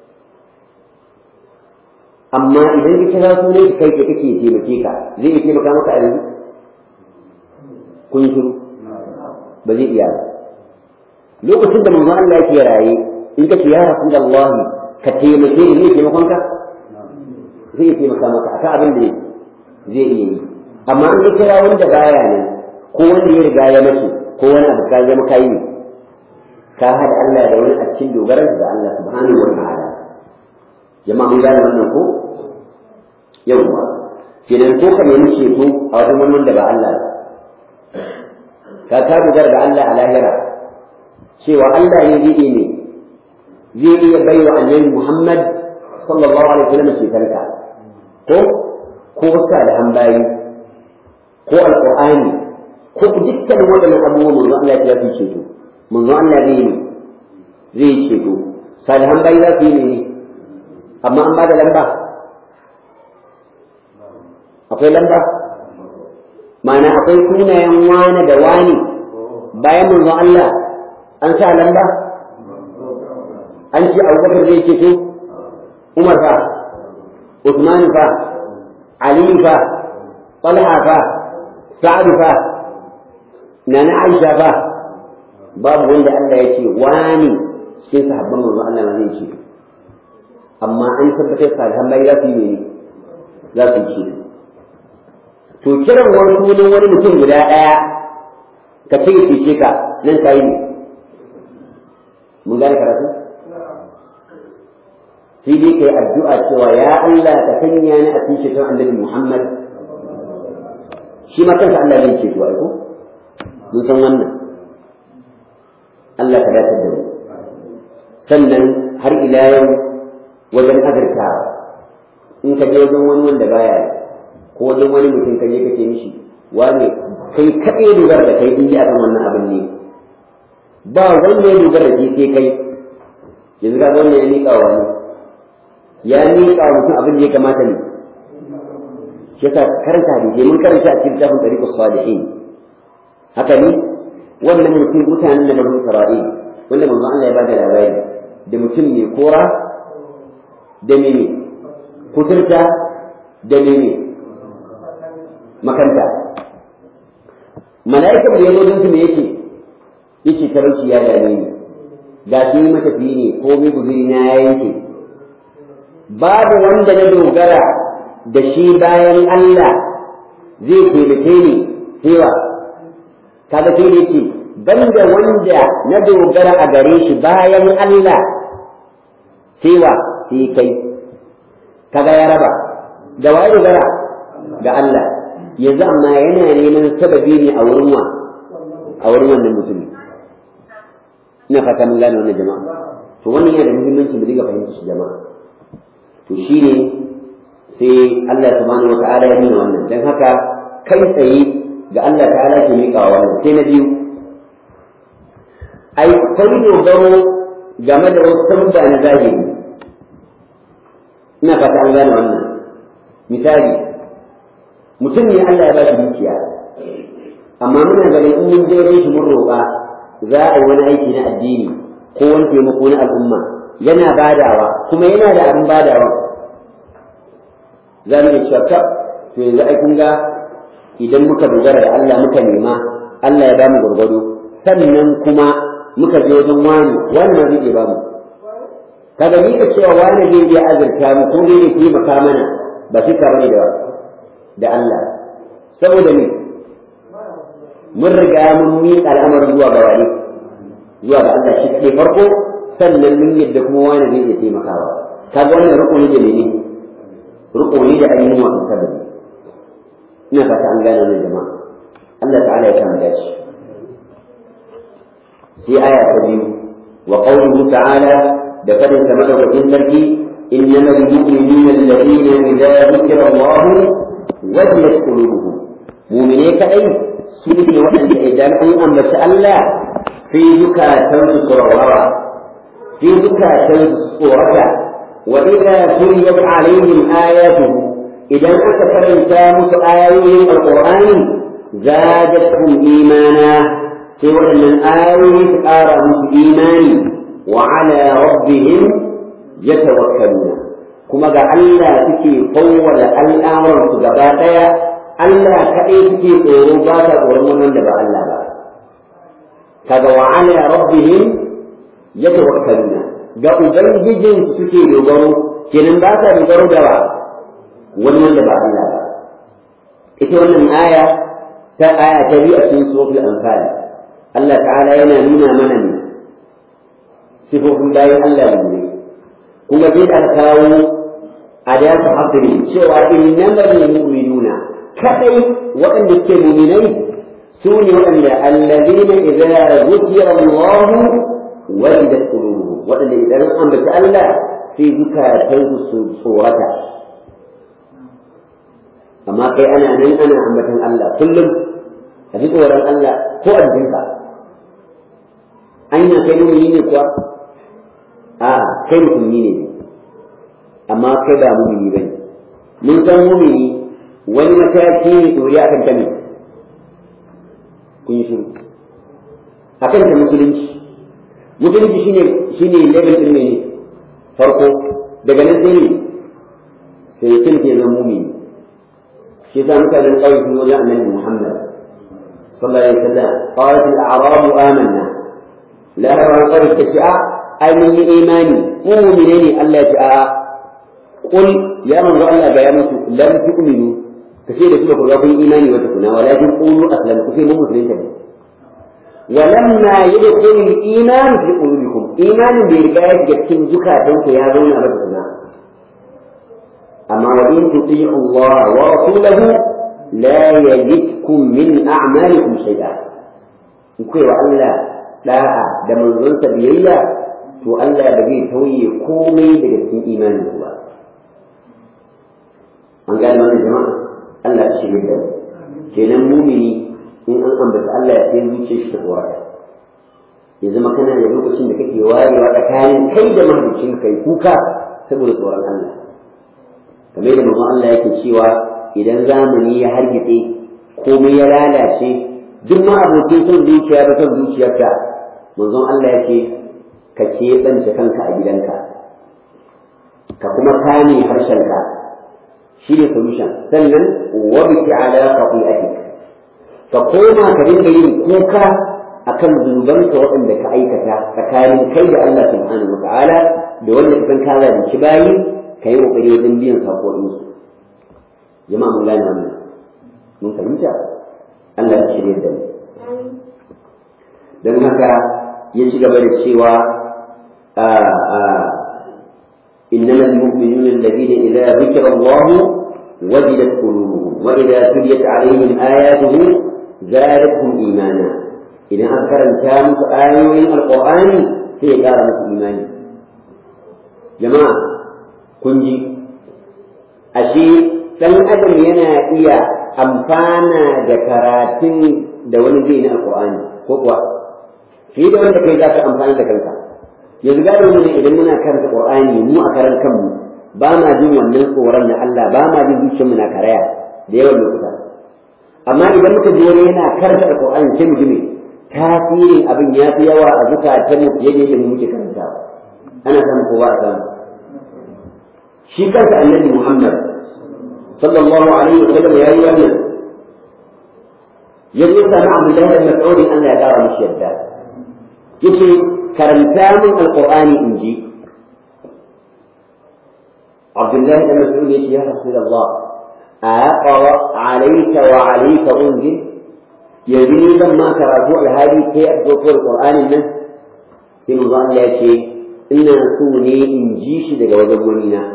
amma idan ka kira sunan shi kai kake taimake ka zai iya taimaka maka a yanzu kun shiru ba zai iya ba lokacin da manzo Allah yake raye in kace ya rasulullah ka taimake ni ne taimakon ka zai taimaka maka akan abin da yake zai iya yi amma in ka kira wanda baya ne ko wanda ya riga ya mace ko wani abu ka zama kai ne ka hada Allah da wani a cikin dogaran da Allah subhanahu wa ta'ala jama'a mun gane wannan ko yawwa kenan ko ka nemi ceto a wajen wani wanda ba Allah ba ka ta dogara da Allah a lahira cewa Allah ne zai iya ne zai iya bai wa annabi Muhammad sallallahu alaihi wasallam cetonka ko ko wasa da hanbayi ko alqur'ani ko dukkan waɗannan abubuwan manzo Allah ya fi ceto manzo Allah zai ne zai ceto salihan bayi za su yi ne amma an ba da lamba akwai lamba ma'ana akwai sunayen wane da wani bayan manzo Allah an sa lamba an ce abubakar zai ceto umar fa usman fa ali fa talha fa sa'ad fa nana aisha fa babu wanda Allah ya ce wani cikin sahabban manzo Allah ma zai ce amma an tabbatar salihan bai za su yi ne za su ce to kiran wani sunan wani mutum guda ɗaya ka ce ce ka nan ka yi ne mun gane karatu sai dai kai addu'a cewa ya Allah ka sanya ni a cikin shekarar annabi Muhammad shi ma kansa Allah zai ce to ai ko mun san wannan Allah ka dace da mu sannan har ila yau wajen azurta in ka je wajen wani wanda baya ko wajen wani mutum ka je ka ce mishi wane kai kaɗai dogara da kai in ji akan wannan abin ne ba wanda ya dogara da sai kai yanzu ga wanda ya miƙa wani ya miƙa wa mutum abin da ya kamata ne shi yasa karanta da mun karanta a cikin tafin tariqus salihin haka ne wannan mutum mutanen da banu Isra'il wanda manzo Allah ya bada labari da mutum mai kora da mene kuturta da mene makanta mala'ikan da ya zo don su me yake yake talauci ya dame ni ga shi matafiyi ne ko mai guzuri na ya yanke babu wanda na dogara da shi bayan Allah zai taimake ni sai wa kaga sai ne ce banda wanda na dogara a gare shi bayan Allah sai wa sai kai kaga ya raba da waye dogara ga Allah yanzu amma yana neman sababi ne a wurin wa a wurin wannan mutumin ina fata mun gane wannan jama'a to wannan yana da muhimmanci mu dinga fahimta shi jama'a to shine sai Allah subhanahu wa ta'ala ya nuna wannan dan haka kai tsaye ga Allah ta'ala ke miƙa wannan sai na biyu ai kai dogaro game da wasu sabda na zahiri ina fata an gane wannan misali mutum ne Allah ya ba shi dukiya amma muna ganin in mun je shi mun roƙa za a yi wani aiki na addini ko wani taimako na al'umma yana badawa kuma yana da abin badawa za mu iya cewa to yanzu ai kun ga idan muka dogara da Allah muka nema Allah ya ba mu gwargwado sannan kuma muka je wajen wani wani ma zai iya ba mu kaga ni da cewa wani zai iya azurta mu ko zai iya taimaka mana ba shi ka bane da da Allah saboda me mun riga mun miƙa al'amarin zuwa ga wani zuwa ga Allah shi ke farko sannan mun yadda kuma wani zai iya taimakawa kaga wannan rukuni da ne rukuni da ainihin wasu sabbi ina fata an gane wannan jama'a Allah ta'ala ya samu dace sai aya ta biyu wa qawluhu ta'ala da fadin sa madaukakin sarki إنما المؤمنون الذين إذا ذكر الله وجلت قلوبهم مؤمنين كأي سنة وأن إذا أن أمس الله في زكاة صورة في زكاة صورة وإذا تليت عليهم آياته إذا أتكلم كامت آيات القرآن زادتهم إيمانا سوى أن الآيات آرهم إيمان وعلى ربهم yatawakkaluna kuma ga Allah suke fawwala al'amuran su gaba daya Allah kaɗai suke tsoro ba ta tsoron wannan da ba Allah ba kaga wa ala rabbihim yatawakkaluna ga ubangijin suke dogaro kenan ba ta dogaro da ba wani wanda ba Allah ba ita wannan aya ta aya ta biyu a cikin suratul anfal Allah ta'ala yana nuna mana ne sifofin bayan Allah ne kuma sai da kawo adatu hadri cewa innamal mu'minuna kadai waɗanda ke mu'minai su ne waɗanda allazina idza zukira Allah wajidat qulubuhum waɗanda idan an bata Allah sai zukatansu su tsorata amma kai ana nan ana ambatan Allah kullum a ji tsoron Allah ko a jikinka anya kai mumini ne kuwa a kai musulmi ne amma kai ba mumini bane mun san mumini wani mataki ne tsori akan ta ne kun yi shiru akan ta musulunci musulunci shine shine level din ne farko daga nan sai ne sai kin ke zama mumini shi yasa mutanen ƙauye sun wajen annabi Muhammad sallallahu alaihi wasallam qalat al-a'rabu amanna la ran qalat tasha'a ai mun yi imani mu mu'mine ne Allah ya ce a'a qul ya manzo Allah ga ya mutu lam tu'minu kace da kuma ku ga kun imani wata kuna walakin qulu aslamtu sai mun musulunta ne ولما يدخل الإيمان في قلوبكم إيمان برجاء جبتم زكاة يا زون أبدا أما وإن تطيعوا الله ورسوله لا يجدكم من أعمالكم شيئا نقول وألا لا da manzonsa biyayya to Allah ba zai tauye komai daga cikin imanin ku ba an gane wannan jama'a Allah ya shirya da kenan mumini in an ambata Allah ya sai zuciyar shi ta tsorata ya zama kana da lokacin da kake warewa tsakanin kai da mahalicin kai kuka saboda tsoron Allah kamar da manzon Allah yake cewa idan zamani ya hargitse komai ya lalace duk ma abokin son zuciya da son zuciyarka manzon Allah yake ka keɓance kanka a gidanka ka kuma kame harshenka shi ne solution sannan wabiki ala qati'atik ka koma ka dinga yin kuka akan zunubanka waɗanda ka aikata tsakanin kai da Allah subhanahu wa ta'ala da wanda ka san ka zalunci bayi ka yi ƙoƙari wajen biyan saƙoƙinsu jama'a mun gane wannan mun fahimta Allah ya shirya da mu don haka ya ci gaba da cewa إنما المؤمنون الذين إذا ذكر الله وجلت قلوبهم وإذا تليت عليهم آياته زادتهم إيمانا إذا أذكر الكامل آيوين القرآن سيقال إيمانا جماعة kun ji ashe ɗan adam yana iya amfana da karatun da wani zai na alƙur'ani ko kuwa fiye da wanda kai za ka amfana da kanka yanzu gado ne idan muna karanta ƙur'ani mu a karan kanmu ba ma jin wannan tsoron na Allah ba ma jin zuciyarmu na karaya da yawan lokuta amma idan muka ji wani yana karanta alƙur'ani sai mu ji me tasirin abin ya fi yawa a zukatanmu fiye da yadda mu muke karantawa ana samu ko ba a samu shi kansa annabi Muhammad sallallahu alaihi wa sallam ya yi wannan ya zo sami Abdullahi da Mas'ud Allah ya kara mishi yadda yace karanta min alqur'ani in ji Abdullahi da Mas'ud yace ya Rasulullah aqra alayka wa alayka unzil yanzu ni zan ma karatu alhali kai a dokar qur'anin nan sai mu Allah ya ce ina so ne in ji shi daga wajen wani na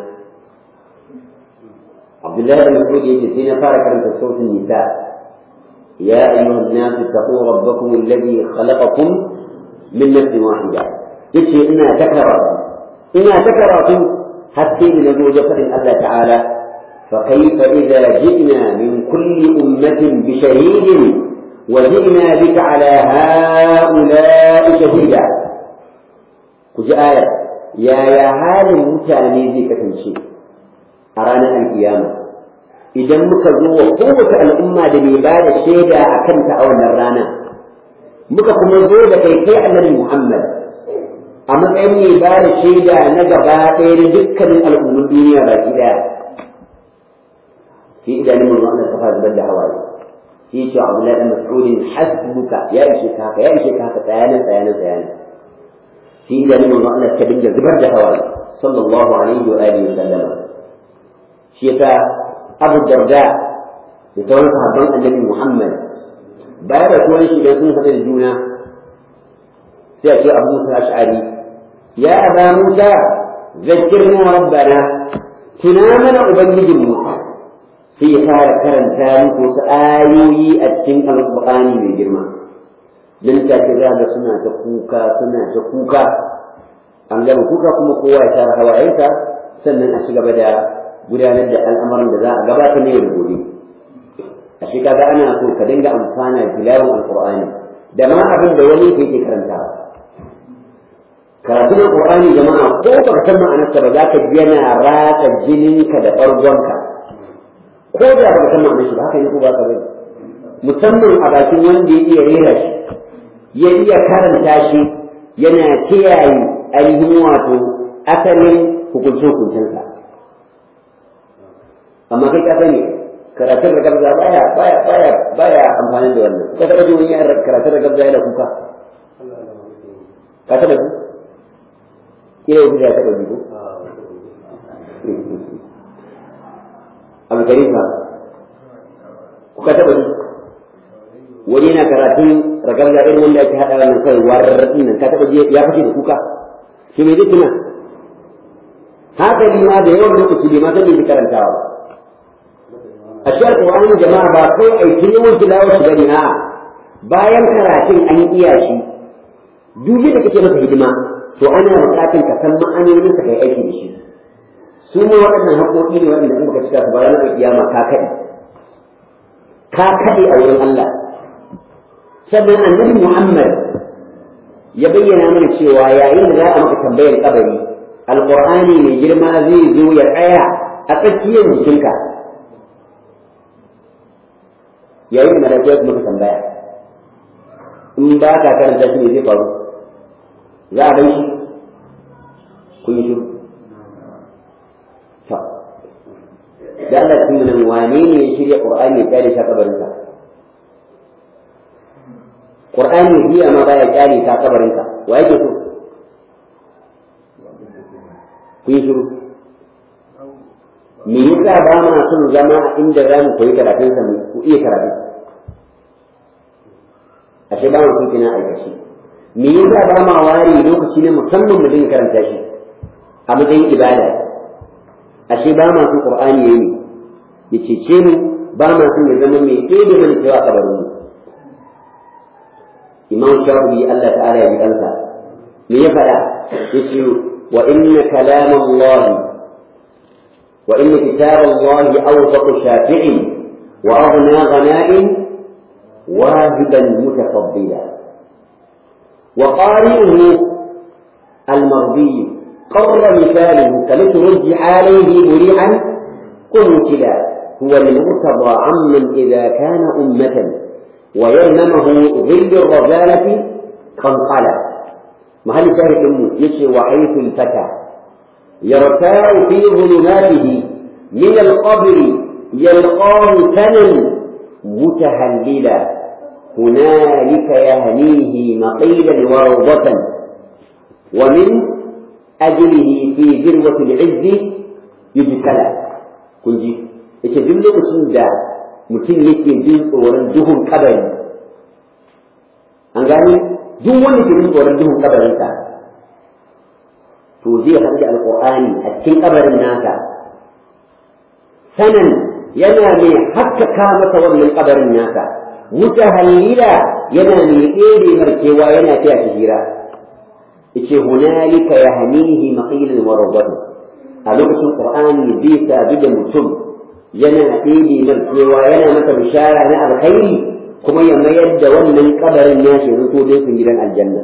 عبد الله بن مسعود يجلسين فارك عن صوت النساء يا أيها الناس اتقوا ربكم الذي خلقكم من نفس واحدة يشي إنا تكرر إنا تكرر حتى نقول جفر الله تعالى فكيف إذا جئنا من كل أمة بشهيد وجئنا بك على هؤلاء شهيدا كجاء آية يا يا هذا المتاني ذي كتنشي a ranar alkiyama idan muka zo wa kowace al'umma da mai ba da shaida a kanta a wannan rana muka kuma zo da kai kai annabi Muhammad a matsayin mai ba da shaida na gaba ɗaya na dukkanin al'ummun duniya baki ɗaya sai idanun manzo Allah ta fara zubar da hawaye sai ce Abdullahi dan Mas'udin hasbuka ya ishe ka haka ya ishe ka haka tsayanin tsayanin tsayanin sai idanun manzo Allah ta dinga zubar da hawaye sallallahu alaihi wa alihi wa sallama shi yasa abu darda da sauran sahabban annabi Muhammad baya da tuwon shi idan sun haɗa da juna sai a ce abu musa ash'ari ya aba musa zakkirna rabbana tuna mana ubangijinmu sai ya fara karanta muku wasu ayoyi a cikin alƙur'ani mai girma dan ta ce za ga suna ta kuka suna ta kuka an gama kuka kuma kowa ya tara hawayensa sannan a ci gaba da gudanar da al'amuran da za a gabata ne da gobe a shi kaga ana so ka dinga amfana da tilawar alqur'ani da ma abin da wani yake karantawa karatun alqur'ani jama'a ko ba ka san ma'anarsa ba za ka ji yana ratsa jininka da ɓargonka ko da ba ka san ma'anar shi ba haka ne ko ba ka bane musamman a bakin wanda ya iya rera shi ya iya karanta shi yana kiyaye ainihin wato asalin hukunce-hukuncensa amma kai ka sani karatun da gabza baya baya baya baya amfani da wannan ka taɓa ji wani karatun da gabza yana kuka ka taɓa ji kira yau ya taɓa ji ko abu karifa kuka taɓa ji wani yana karatun ragarga irin wanda ake haɗa wannan kai warraɗin nan ka taɓa ji ya fashe da kuka shi me zai tuna haka ma da yawan lokaci bai ma san me karantawa a shi alƙur'ani jama'a ba kai aiki yawan tilawar shi bane a'a bayan karatun an iya shi duk da kake masa hidima to ana buƙatar ka san ma'anonin ka kai aiki da shi su ne waɗannan haƙoƙi ne waɗanda in baka cika su bayan na kiyama ka kaɗe ka kaɗe a wurin Allah sannan annabi Muhammad ya bayyana mana cewa yayin da za a maka tambayar kabari alƙur'ani mai girma zai zo ya tsaya a tsakiyar jikinka yayin da malaikatu su maka tambaya in ba ka karanta shi ne zai faru za a shi kun yi shiru to da Allah cikin nan wane ne ya shirya Qur'ani ya kyale shi kabarinka Qur'ani biya ma baya kyale ka kabarinka wa yake so kun yi shiru me yasa ba ma son zama inda za mu koyi karatun sa ku iya karatu ashe ba mu kina aikace me yasa ba ma ware lokaci ne musamman mu dinga karanta shi a matsayin ibada ashe ba ma son qur'ani yayi ya cece mu ba ma son ya zama mai ɗebe mana cewa kabarin mu imam shafi'i Allah ta'ala ya ji kansa me ya faɗa yace wa inna kalamallahi وإن كتاب الله أوثق شافع وأغنى غناء واهبا متفضلا وقارئه المرضي قر مثاله كمثل عليه مريعا قنتلا هو المرتضى عمن إذا كان أمة ويلممه ظل الرذالة قنقلا محل شاهد أمه يشي وحيث الفتى يرتاع في ظلماته من القبر يلقاه ثنا متهللا هنالك يهنيه مقيلا وروضة ومن أجله في ذروة العز يجتلى كنجي yace duk lokacin da mutum yake jin tsoron duhun kabari an gani duk wanda ke jin tsoron duhun kabarinsa to zai haɗu da alƙur'ani a cikin kabarin naka sanan yana mai haskaka masa wannan kabarin naka mutahallila yana mai ɗere markewa yana fiya shi hira yace hunalika yahnihi maqilan wa rawdatu a lokacin qur'ani zai sabi da mutum yana ɗebe markewa yana masa bishara na alkhairi kuma ya mayar da wannan kabarin nashi zanto dai sun gidan aljanna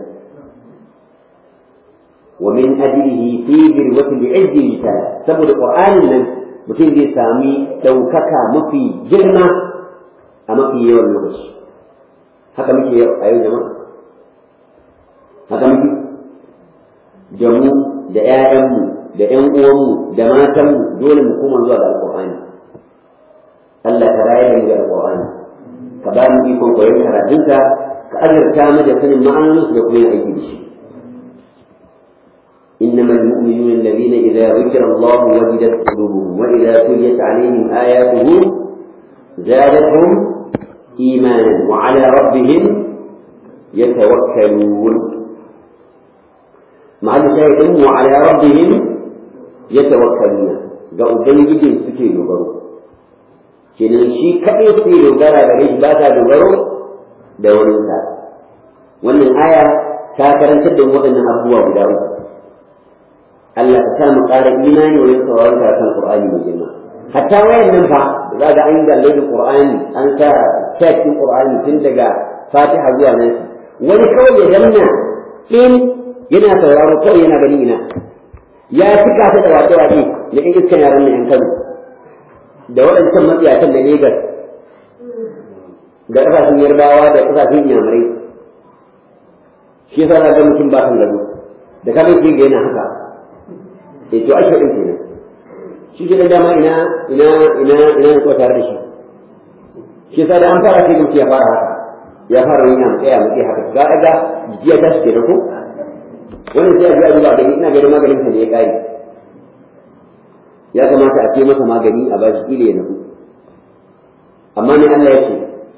ومن أجله في ذروة العز مثال سبب القرآن من mutum zai sami ɗaukaka mafi girma a mafi yawan lokaci haka muke a yau jama'a haka muke da mu da ‘ya'yanmu da ‘yan uwanmu da matanmu dole mu koma zuwa ga alƙur'ani Allah ka rayar da mu da alƙur'ani ka ba mu ikon koyon karatunka ka azurta mu da sanin ma'anoninsu da kuma yin aiki da shi إنما المؤمنون الذين إذا ذكر الله وجدت قلوبهم وإذا تليت عليهم آياته زادتهم إيمانا وعلى ربهم يتوكلون مع شاهد وعلى ربهم يتوكلون ga Ubangijin suke dogaro kenan shi kaɗai suke dogara da shi ba ta dogaro da waninsa wannan aya ta karantar da waɗannan abubuwa guda uku Allah ka sa mu ƙara imani wajen sauraron karatun Qur'ani mai girma hatta wayan nan fa za ga an galle da Qur'ani an sa cikin Qur'ani tun daga Fatiha zuwa nan wani kawai ya danna in yana sauraro kawai yana gani ina ya cika ta da wace wace da in iskan yaran nan yan Kano da waɗancan matsiyatan da Legas da ƙasashen Yarbawa da ƙasashen Inyamurai shi yasa ga mutum ba kan gado da ka bai ga yana haka eh to ake din kenan shi ke da dama ina ina ina ina ko tare da shi shi yasa da an fara sai mutum ya fara haka ya fara yin yana tsaya mutum haka ga ga jiya ta shi kenan ko wannan sai a ji ba gani ina ganin maganin sa ne ya kai ya kamata a ce masa magani a bashi kila ya nufu amma ne Allah ya ce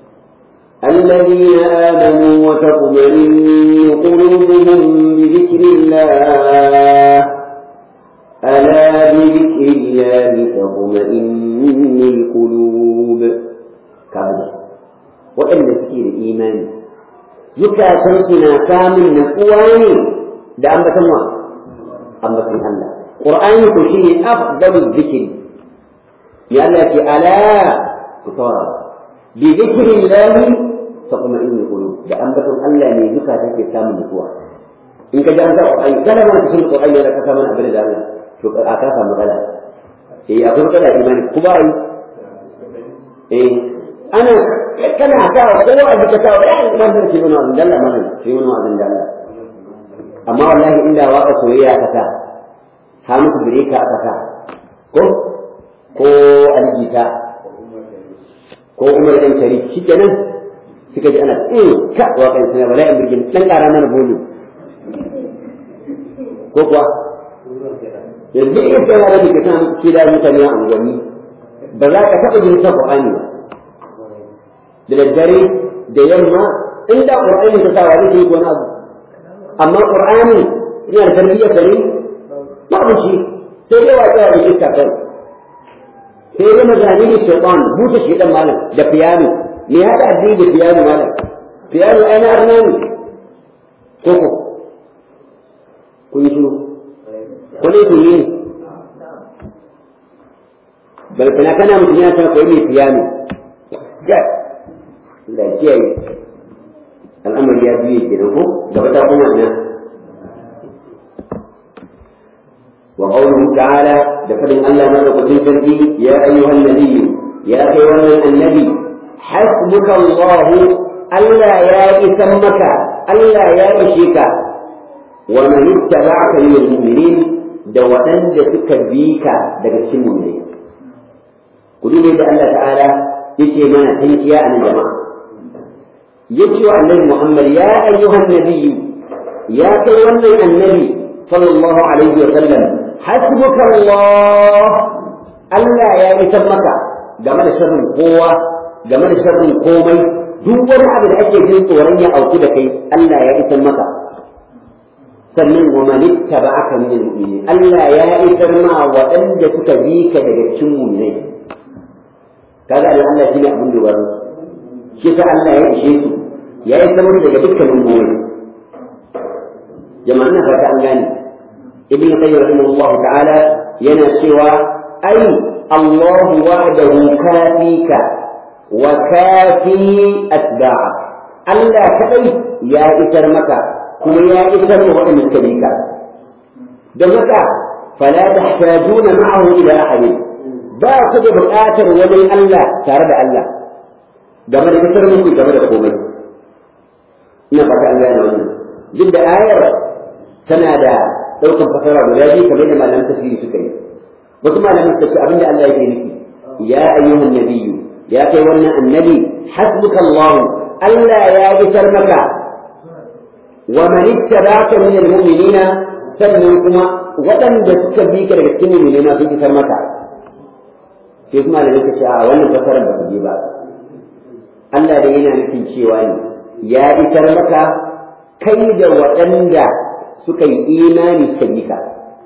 الذين آمنوا وتطمئن قلوبهم بذكر الله ألا بذكر الله تطمئن القلوب كابل وإن تسكير الإيمان زكاة سنتنا كامل نقواني ده أنبت الله أنبت الله قرآن كشيء أفضل الذكر يالله ألا كثارا بذكر الله تطمئن القلوب da ambaton Allah ne duka take samun nutsuwa in ka ji an sa Qur'ani kada ma ka san Qur'ani da ka samu abin da Allah to ka ka samu matsala eh akwai matsala imani ku ba yi eh ana kana sa kowa a duka sa ya man da ke nuna abin da Allah mana ke nuna abin da Allah amma wallahi inda waka soyayya ka sa ha muku bireka aka sa ko ko aljita ko umar ɗan shari shi kenan suka ji ana in ka waƙan sana bala in birgin ɗan ƙara mana bolu ko kuwa yanzu in kai yara da ke san shi da mutane a unguwanni ba za ka taɓa jin sa Qur'ani ba da daddare da yamma in da Qur'ani ka sa wa zai yi wani abu amma Qur'ani yana da tarbiyyar kare babu shi sai dai waƙe wa da iska kai sai dai mazani da shaitan buta shaitan malam da fiyano me hada addini da fiyano malam fiyano ai na arna ne ko ko kun yi shiru ko ne kun yi bal kana kana mutum ya san koyi mai fiyano ya da kiyaye al'amari ya biye kenan ko gaba ta kuma ina وقوله تعالى لفضل الله ملك تلك يا أيها النبي يا أيها النبي حسبك الله ألا يا إثمك ألا يا إشيك ومن اتبعك من المؤمنين دوتن دتك بيك دقت المؤمنين قلوا لي الله تعالى يتي منا تنكيا عن الجماعة يتي النبي محمد يا أيها النبي يا أيها النبي صلى الله عليه وسلم حسبك الله Allah ya isar maka game da sharrin kowa game da sharrin komai duk wani abu da ake jin tsoron ya auku da kai Allah ya isar maka sannan wa man ittaba'aka min al-mu'minin Allah ya isar ma waɗanda suka bi ka daga cikin mu'minai kaga da Allah shine abin dogaro shi ta Allah ya ishe su ya isar musu daga dukkanin gobe jama'a na fata an gane ابن القيم رحمه الله تعالى ينسوى أي الله وحده كافيك وكافي أتباعك ألا كأي يا إسر مكة كما يا إسر وإن الكبيك دمك فلا تحتاجون معه إلى أحد باخذ بالآخر ومن الله تارد الله game da kasar muku game da komai ina fata an gane wannan duk da ayar tana da ɗaukan fasara guda biyu kamar da malaman tafsiri suka yi wasu malaman suka ce abinda Allah yake nufi ya ayyuhan nabiyyu ya kai wannan annabi hasbuka Allah Allah ya isar maka wa man ittaba'aka min almu'minina sannan kuma waɗanda suka bi ka daga cikin mu'minai ma sun isar maka sai kuma da nake cewa wannan fasarar ba ta je ba Allah da yana nufin cewa ne ya isar maka kai da waɗanda suka yi imani suka yi ka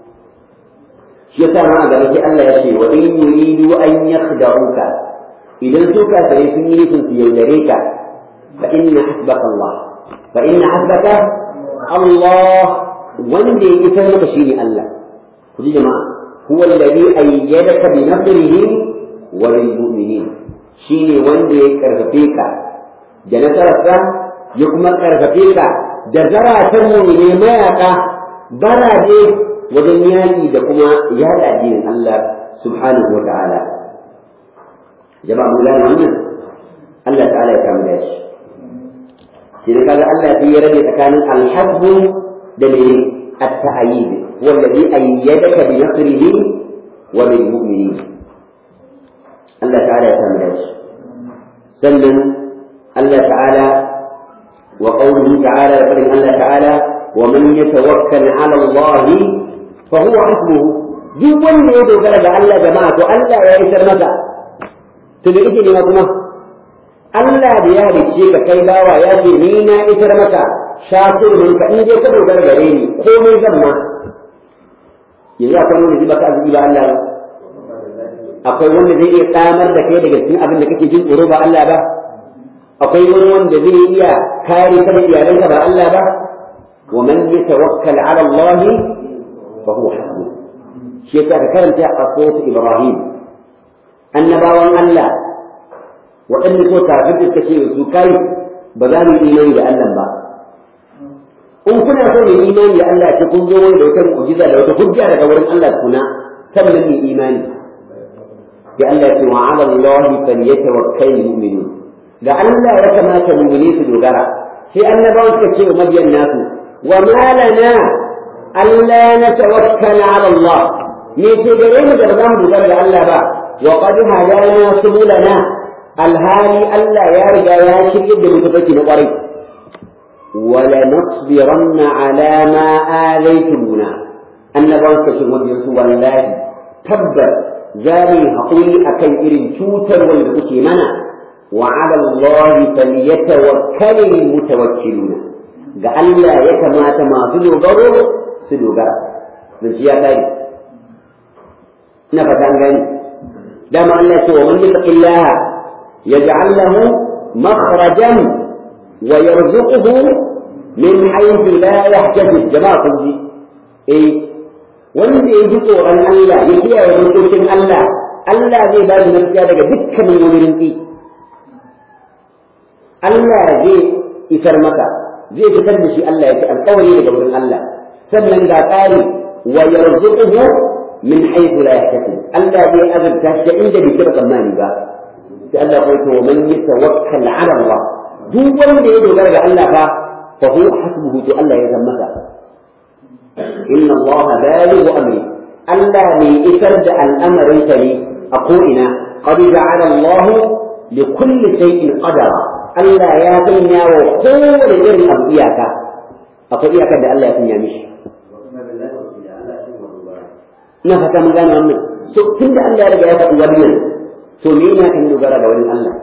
shi yasa ma a gaba sai Allah ya ce wa in yuridu an yakhda'uka idan su kafirai sun yi nufin su yaudare ka fa inna hasbaka Allah fa inna hasbaka Allah wanda ya isar maka shine Allah ku ji jama'a huwa alladhi ayyadaka bi nasrihi wa bil mu'minin shine wanda ya karfafe ka da nasararsa ya kuma karfafe ka da zaratan mu'mine mayaka baraje wajen yaki da kuma yada addinin Allah subhanahu wa ta'ala jama'a mun gane wannan Allah ta'ala ya kama da shi shi kaga Allah sai ya rage tsakanin alhabbu da ne at-ta'yid huwa alladhi ayyadaka bi nasrihi wa bil mu'minin Allah ta'ala ya kama da shi sannan Allah ta'ala wa qawluhu ta'ala da fadin Allah ta'ala wa man yatawakkal 'ala Allah fa huwa hasbuhu duk wanda ya dogara ga Allah jama'a to Allah ya isar masa to da ita ne kuma Allah da ya halicce ka kai bawa ya ce ni na isar maka shakir min ka in dai ka dogara gare ni komai zan ma yanzu akwai wanda zai baka arziki ba Allah ba akwai wanda zai iya tsamar da kai daga cikin abin da kake jin tsoro ba Allah ba akwai wani wanda zai iya kare ka da iyalanka ba Allah ba wa man yatawakkal ala Allah fa huwa hasbuh shi yasa ka karanta a sura Ibrahim annabawan Allah waɗanda so kafin da ce su kai ba za mu imani da Allah ba in kuna so mu imani da Allah ce kun zo wani da wata mu'jiza da wata hujja daga wurin Allah kuna sannan mu imani da Allah ya ce wa 'ala Allah falyatawakkalul mu'minun da Allah ya kamata mu'mini su dogara sai annabawan suka ce wa mabiyan nasu wa ma lana alla natawakkal 'ala Allah me ce gare mu da ba za mu dogara da Allah ba wa qad hadana subulana alhali Allah ya riga ya shirye da mutafaki na kwarai wala nasbiranna ala ma alaytumuna annabawan ka shi wajen su wallahi tabbas za mu haƙuri akan irin cutar wanda kuke mana wa ala Allah falyatawakkalul mutawakkiluna ga Allah ya kamata masu dogaro su dogara zan ya kai ina fata an gani dama Allah ya ce wa man yattaqillaha يجعل له مخرجا ويرزقه من حيث لا يحتسب جماعة دي إيه wanda ya ji tsoron Allah ya kiyaye dokokin Allah Allah zai ba shi gaskiya daga dukkanin wani rinki Allah zai isar maka zai fitar da shi Allah ya ci alƙawari daga wurin Allah sannan ga ƙari wa yarzuquhu min haythu la yahtasib Allah zai azurta shi inda bai taɓa tsammani ba sai Allah ya ce wa man yatawakkal ala Allah duk wanda ya dogara ga Allah fa fa huwa hasbuhu to Allah ya zama masa inna Allah balighu amri Allah ne isar da al'amarin sa ne a ko ina qad ja'ala Allah li kulli shay'in qadara Allah ya sanya wa kowane irin abu iyaka akwai iyakar da Allah ya sanya mishi ina fata mun gane wannan so tunda Allah ya riga ya faɗi wannan to me yana kan dogara da wani Allah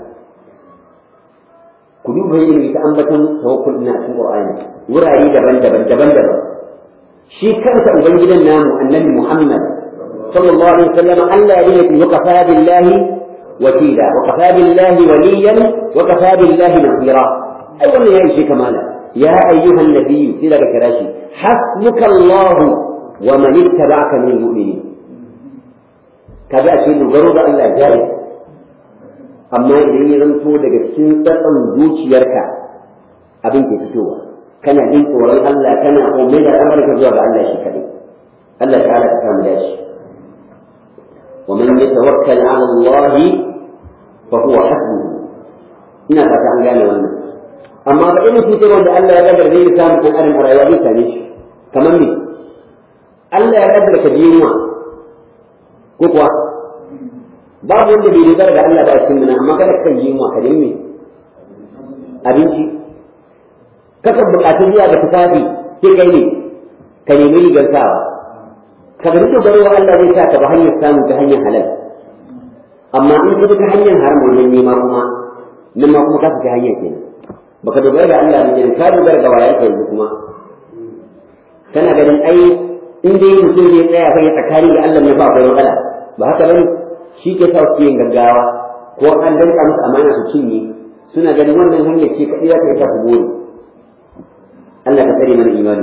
ku duba yin ta ambaton tawakkul na cikin Qur'ani wurare daban-daban daban-daban shi kansa ubangidan namu annabi Muhammad sallallahu alaihi wasallam Allah ya yi wa kafa billahi wakila wa kafa billahi waliyan wa kafa billahi nasira ai wannan ya ishe kamala ya ayyuhan nabiyyu sai daga kira shi hasbuka Allah wa man ittaba'aka min mu'minin kaga ashe dogaro ga Allah jari amma idan ya zanto daga cikin tsatsan zuciyarka abin ke fitowa kana jin tsoron Allah kana komai da amurka zuwa ga Allah shi kadai Allah ta'ala ka samu dashi wa man yatawakkal 'ala Allah fa huwa hasbuhu ina fata an gane wannan amma ba irin cutar wanda Allah ya gadar zai samu kan adam a rayuwa zai same shi kamar me Allah ya gadar ka biyuwa ko kuwa babu wanda bai dogara da Allah ba a cikin amma kada kan yi wa ka me abinci kakan buƙatu zuwa ga tufafi sai kai ne ka nemi rigar sawa ka ga dogaro wa Allah zai sa ka ba hanyar samu ta hanyar halal amma in ka ta hanyar haram wajen nema kuma nan ma kuma ka fita hanyar kenan baka dogara ga Allah ne kenan ka dogara ga wayan ka yanzu kuma kana ganin ai in dai mutum zai tsaya kai tsakani ga Allah ne ba akwai matsala ba haka bane shi ke sa su yin gaggawa ko an danka musu amana su cinye suna ganin wannan hanyar ce kaɗai za ta yi ta ku gode Allah ka tsare mana imani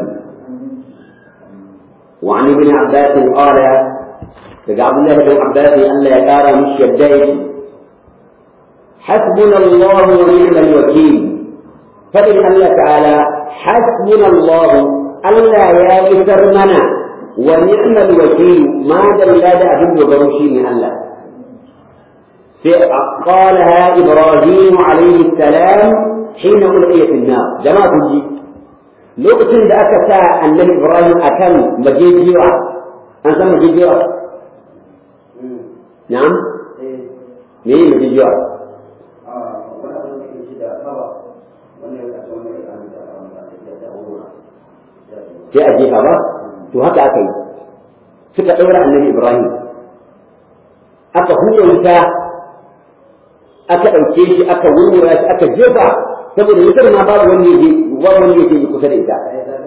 وعن ابن عباس قال daga Abdullahi bin Abbas Allah ya kara mishi yadda yake حسبنا الله ونعم الوكيل فإن الله تعالى حسبنا الله ألا يا إسر منا ونعم الوكيل ما دل لا أبن وبرشي من الله قالها إبراهيم عليه السلام حين ألقي في النار جماعة الجي لوقت ذاك ساعة النبي إبراهيم أكل مجيجيرة أنت مجيجيرة نعم مين مجيجيرة sai a jefa ba to haka aka yi suka ɗaura annabi ibrahim aka hura wuta aka ɗauke shi aka wurwura shi aka jefa saboda wutar ma babu wani yaje babu wani yaje yi kusa da ita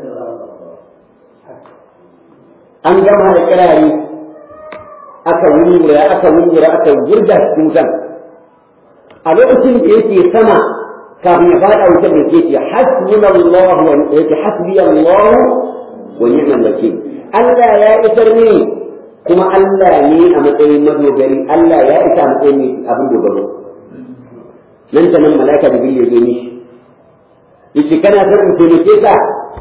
an gama da kirari aka wurwura aka wurwura aka wurga cikin wutan a lokacin da yake sama kafin ya fada wutar da ke hasbuna Allah wa yake hasbi Allah wa ni'mal wakil Allah ya isar ni kuma Allah ne a matsayin madogari Allah ya isa a matsayin abin dogaro nan ta nan malaka da biyu ya mishi yace kana son in taimake ka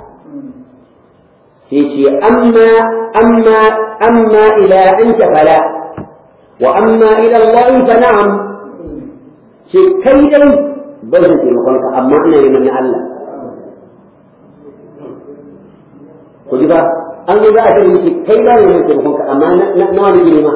sai ce amma amma amma ila anta fala wa amma ila Allah fa na'am ce kai dai ba zan taimakon ka amma ina neman na Allah ku ji ba an zo za a ce miki kai ba neman taimakon ka amma na wani nema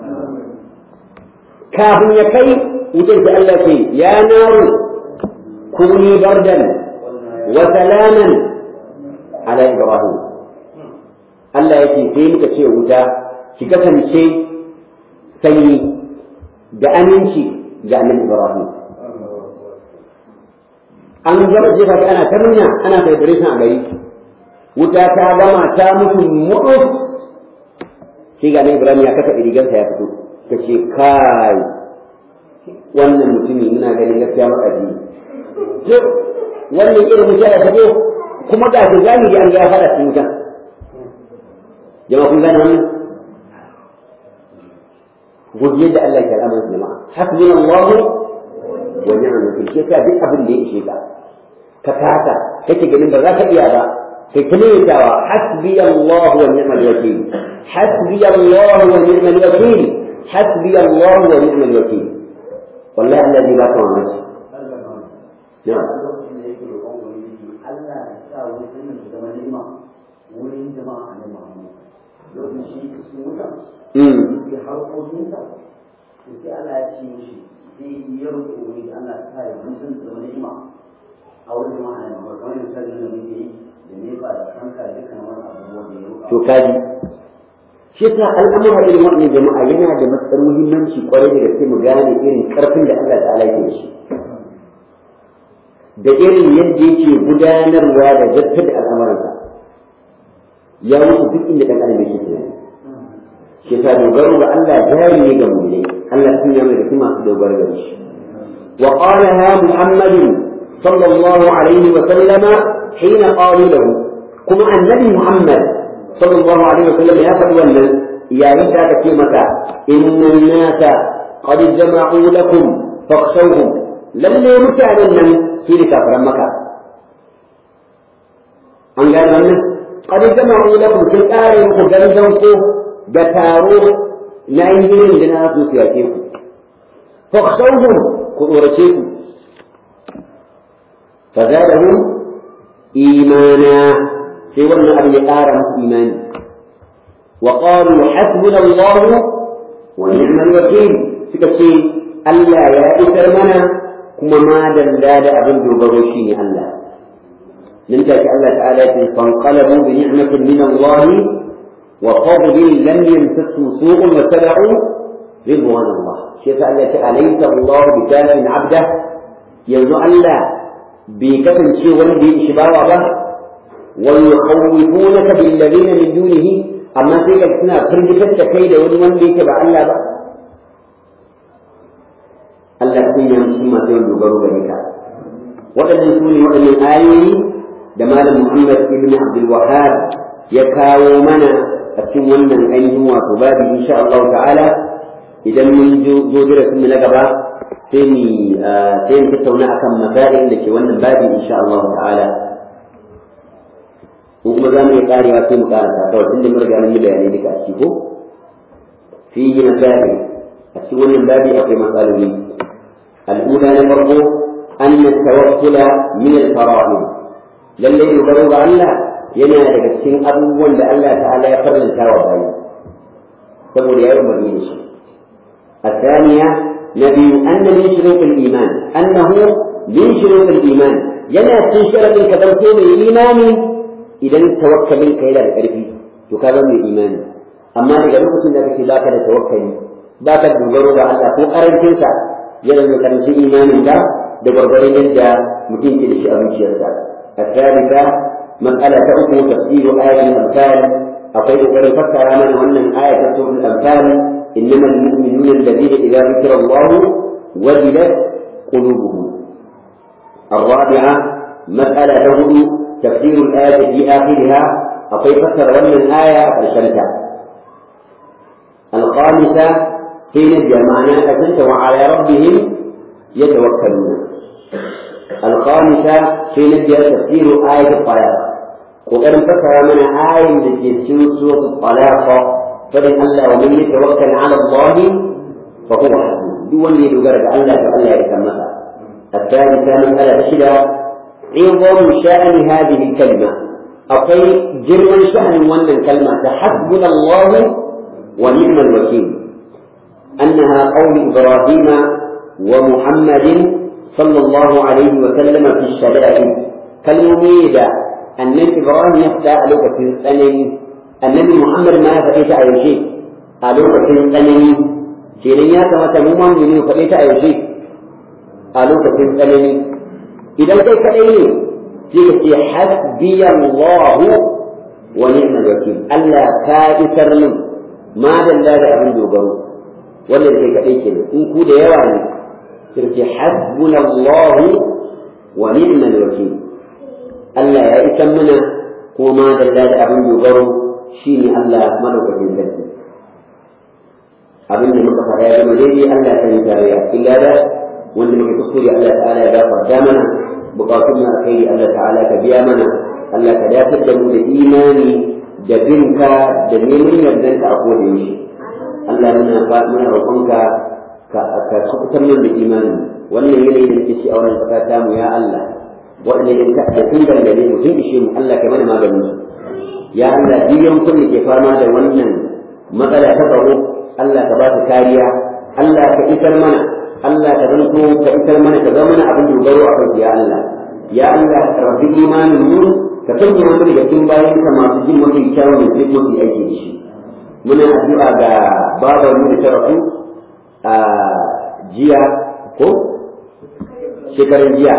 kafin ya kai wutar da Allah ce ya naru kuni bardan wa salaman ala ibrahim Allah ya ce sai muka ce wuta ki kasance sanyi da aminci ga annabi ibrahim an gama jefa ta ana ta nuna ana celebration a gari wuta ta gama ta mutu mutu sai ga nan Ibrahim ya kasa rigarsa ya fito ta ce kai wannan mutumin muna ganin gaskiya makaji to wannan irin mutum ya fito kuma ga shi gani da an ga ya fara cikin wutan jama'a kun gane wannan godiya da Allah ke al'amuran jama'a hasbunallahu wa ni'mal wakil shi yasa duk abin da ya ishe ka ka kasa kake ganin ba za ka iya ba kai ta maimaitawa hasbi Allah wa ni'mal wakil hasbi Allah wa ni'mal wakil hasbi Allah wa ni'mal wakil wallahi Allah zai baka wannan shi na'am Allah ya sa wurin da zama ni'ima wurin jama'a ne Muhammad lokacin shi su wuta ya harkokinsa to sai Allah ya ce mishi sai ya roƙi wuri da Allah ta yi mutum da wani ima a wurin jama'a ne ba kamar misali da muke yi da nefa da kanka da dukkan wani abubuwa da ya roƙa to kaji shi yasa al'amura irin wannan jama'a yana da matsar muhimmanci kwarai da gaske mu gane irin karfin da Allah ta'ala ke da shi da irin yadda yake gudanarwa da zartar da al'amuransa ya wuce duk inda ɗan adam yake tunani shi yasa dogaro ga Allah jari ne ga mu'minai Allah sun yi da kuma su dogaro ga shi wa qalaha Muhammad sallallahu alaihi wa sallama hina qalu lahu kuma annabi Muhammad sallallahu alaihi wa sallam ya faɗi wannan yayin da aka ce maka inna an-nasa qad jama'u lakum fakhshawhum lalle mutanen nan su ne kafiran maka an gane wannan qad jama'u lakum sun kare muku gangan ko da taro na yin da na su yake ku fakhshawhum ku tsorace ku fazadahum imana sai wannan abu ya ƙara musu imani wa qalu hasbuna Allah wa ni'mal wakil suka ce Allah ya isar mana kuma ma dalla da abin dogaro shine Allah nan take Allah ta'ala ya ce fanqalabu bi ni'matin min Allah وفضل لم يمسسه سوء واتبعوا ridwan Allah shi yasa Allah ya ce alaysa Allah bi kafin abda yanzu Allah bai kasance wanda ya ishi bawa ba wa yukhawwifunaka bil ladina min dunihi amma sai ka suna firgitar da kai da wani wanda yake ba Allah ba Allah sun yi shi masu yin dogaro gare ka waɗannan su ne waɗannan ayoyi da malam Muhammad ibn Abdul Wahhab ya kawo mana a cikin wannan ainihin wato babu insha Allah ta'ala idan mun zo darasin mu na gaba sai mu sai mu tattauna akan masail da ke wannan babu insha Allah ta'ala ko kuma za mu yi karewa sai mu karanta kawai tunda mun riga mun yi bayanai duka a ciki ko fihi masail a cikin wannan babu akwai matsaloli الأولى نمره أن التوكل من الفرائض للي يبرر الله yana daga cikin abubuwan da Allah ta'ala ya farlanta wa bayi saboda ya umarni da shi الثانية نبي أن من شروط الإيمان أنه من شروط الإيمان ينا تنشر من كذبتون الإيمان إذا توكل منك إلى الأرفي تكلم الإيمان أما إذا لقيت أنك باك توكل باك الدجر على الله أرن تنسى يلا نكرم إيمان الله دبربرين جدا ممكن تلشي أبن شيرتا الثالثة مسألة أخرى تفسير آية الأمثال أقول قد فكر من أن آية سورة الأمثال إنما المؤمنون الذين إذا ذكر الله وجلت قلوبهم الرابعة مسألة هدوء تفسير الآية في آخرها أقول فكر أن الآية الشمسة الخامسة حين معنى أتنت وعلى ربهم يتوكلون الخامسة حين تفسير آية الطلاق وقد فكر من آية التي في سورة الطلاق فلن الله ومن يتوكل على الله فهو حسبه دون لي لقرد الله فألا يتمها الثالثة مسألة شدة عظم شأن هذه الكلمة أقول جرم شأن وأن الكلمة حسبنا الله ونعم الوكيل أنها قول إبراهيم ومحمد صلى الله عليه وسلم في الشدائد كالمميدة أن إبراهيم يخدع لك في الثاني النبي محمد ما فقيت أي شيء ألوك في الثاني kenan ya kamata mu ma mu ne faɗe ta a yaushe a lokacin tsanani idan kai kaɗai ne sai ka ce hasbiya Allah wa ni'mal wakil Allah ka isar min ma dalla da abin dogaro wannan kai kaɗai kenan in ku da yawa ne sai ka ce hasbuna Allah wa ni'mal wakil Allah ya isar mana ko ma dalla da abin dogaro shine Allah madaukakin sarki abin da muka faɗa ya zama daidai Allah ta yi tarayya illa da wanda muke kuskure Allah ta'ala ya gafarta mana bukatun mu alkhairi Allah ta'ala ka biya mana Allah ka dafar da mu da imani da binka da neman yardan ka a koda yaushe Allah muna muna roƙonka ka ka kubutar mana da imani wannan yanayi da nake shi a wannan ƙasa ta mu ya Allah waɗanda in ka da tun dangane mu sun ishe mu Allah ka mana maganin su ya Allah biyan kun da ke fama da wannan matsala ta tsaro Allah ka ba su kariya Allah ka isar mana Allah ka zanto ka isar mana ka zama mana abin dogaro a kanki ya Allah ya Allah ka rafi imanin mu ka sanya mu daga cikin bayan ka masu jin mafi kyawun da duk mafi aiki da shi muna addu'a ga babar mu da ta rasu a jiya ko shekaran jiya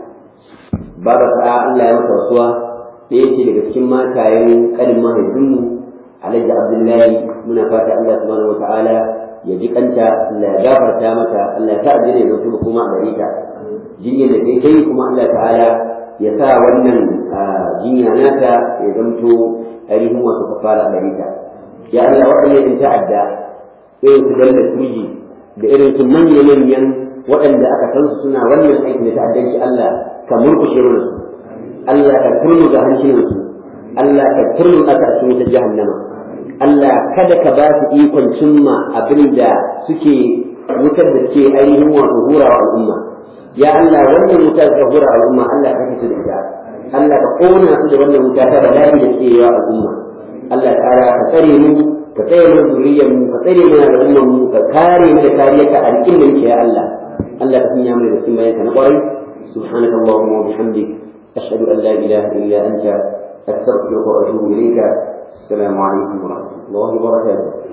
babar ta Allah ya masa rasuwa ɗaya ce daga cikin matayen ƙanin mahaifinmu alhaji abdullahi muna fata Allah subhanahu wata'ala ya ji kanta Allah ya gafarta mata Allah ya sa ajiyar ya zanto kuma a gare ta jinyar da kai kai kuma Allah ta'ala ya sa wannan jinya nata ya zanto ainihin wasu kafara a gare ta ya Allah waɗanda in ta'adda irin su dalla turji da irin su manya-manyan waɗanda aka san su suna wannan aikin da ta'addanci Allah ka murkushe mana su Allah ka turmuga hancinansu Allah ka turmuga ta cikin wutar jahannama Allah kada ka ba su ikon cimma abin da suke wutar da ke ainihin wato hura wa al'umma ya Allah wannan wuta ta hura wa al'umma Allah ka kashe da ita Allah ka kona su da wannan wuta ta bala'i da ke yawa al'umma Allah ta'ala ka tsare mu ka tsare mu zuriyar mu ka tsare mu da al'ummar mu ka kare mu da kariyar ka a cikin da ya Allah Allah ka sanya mu da sun bayanka na kwarai سبحانك اللهم وبحمدك أشهد أن لا إله إلا أنت أستغفرك وأتوب إليك السلام عليكم ورحمة الله وبركاته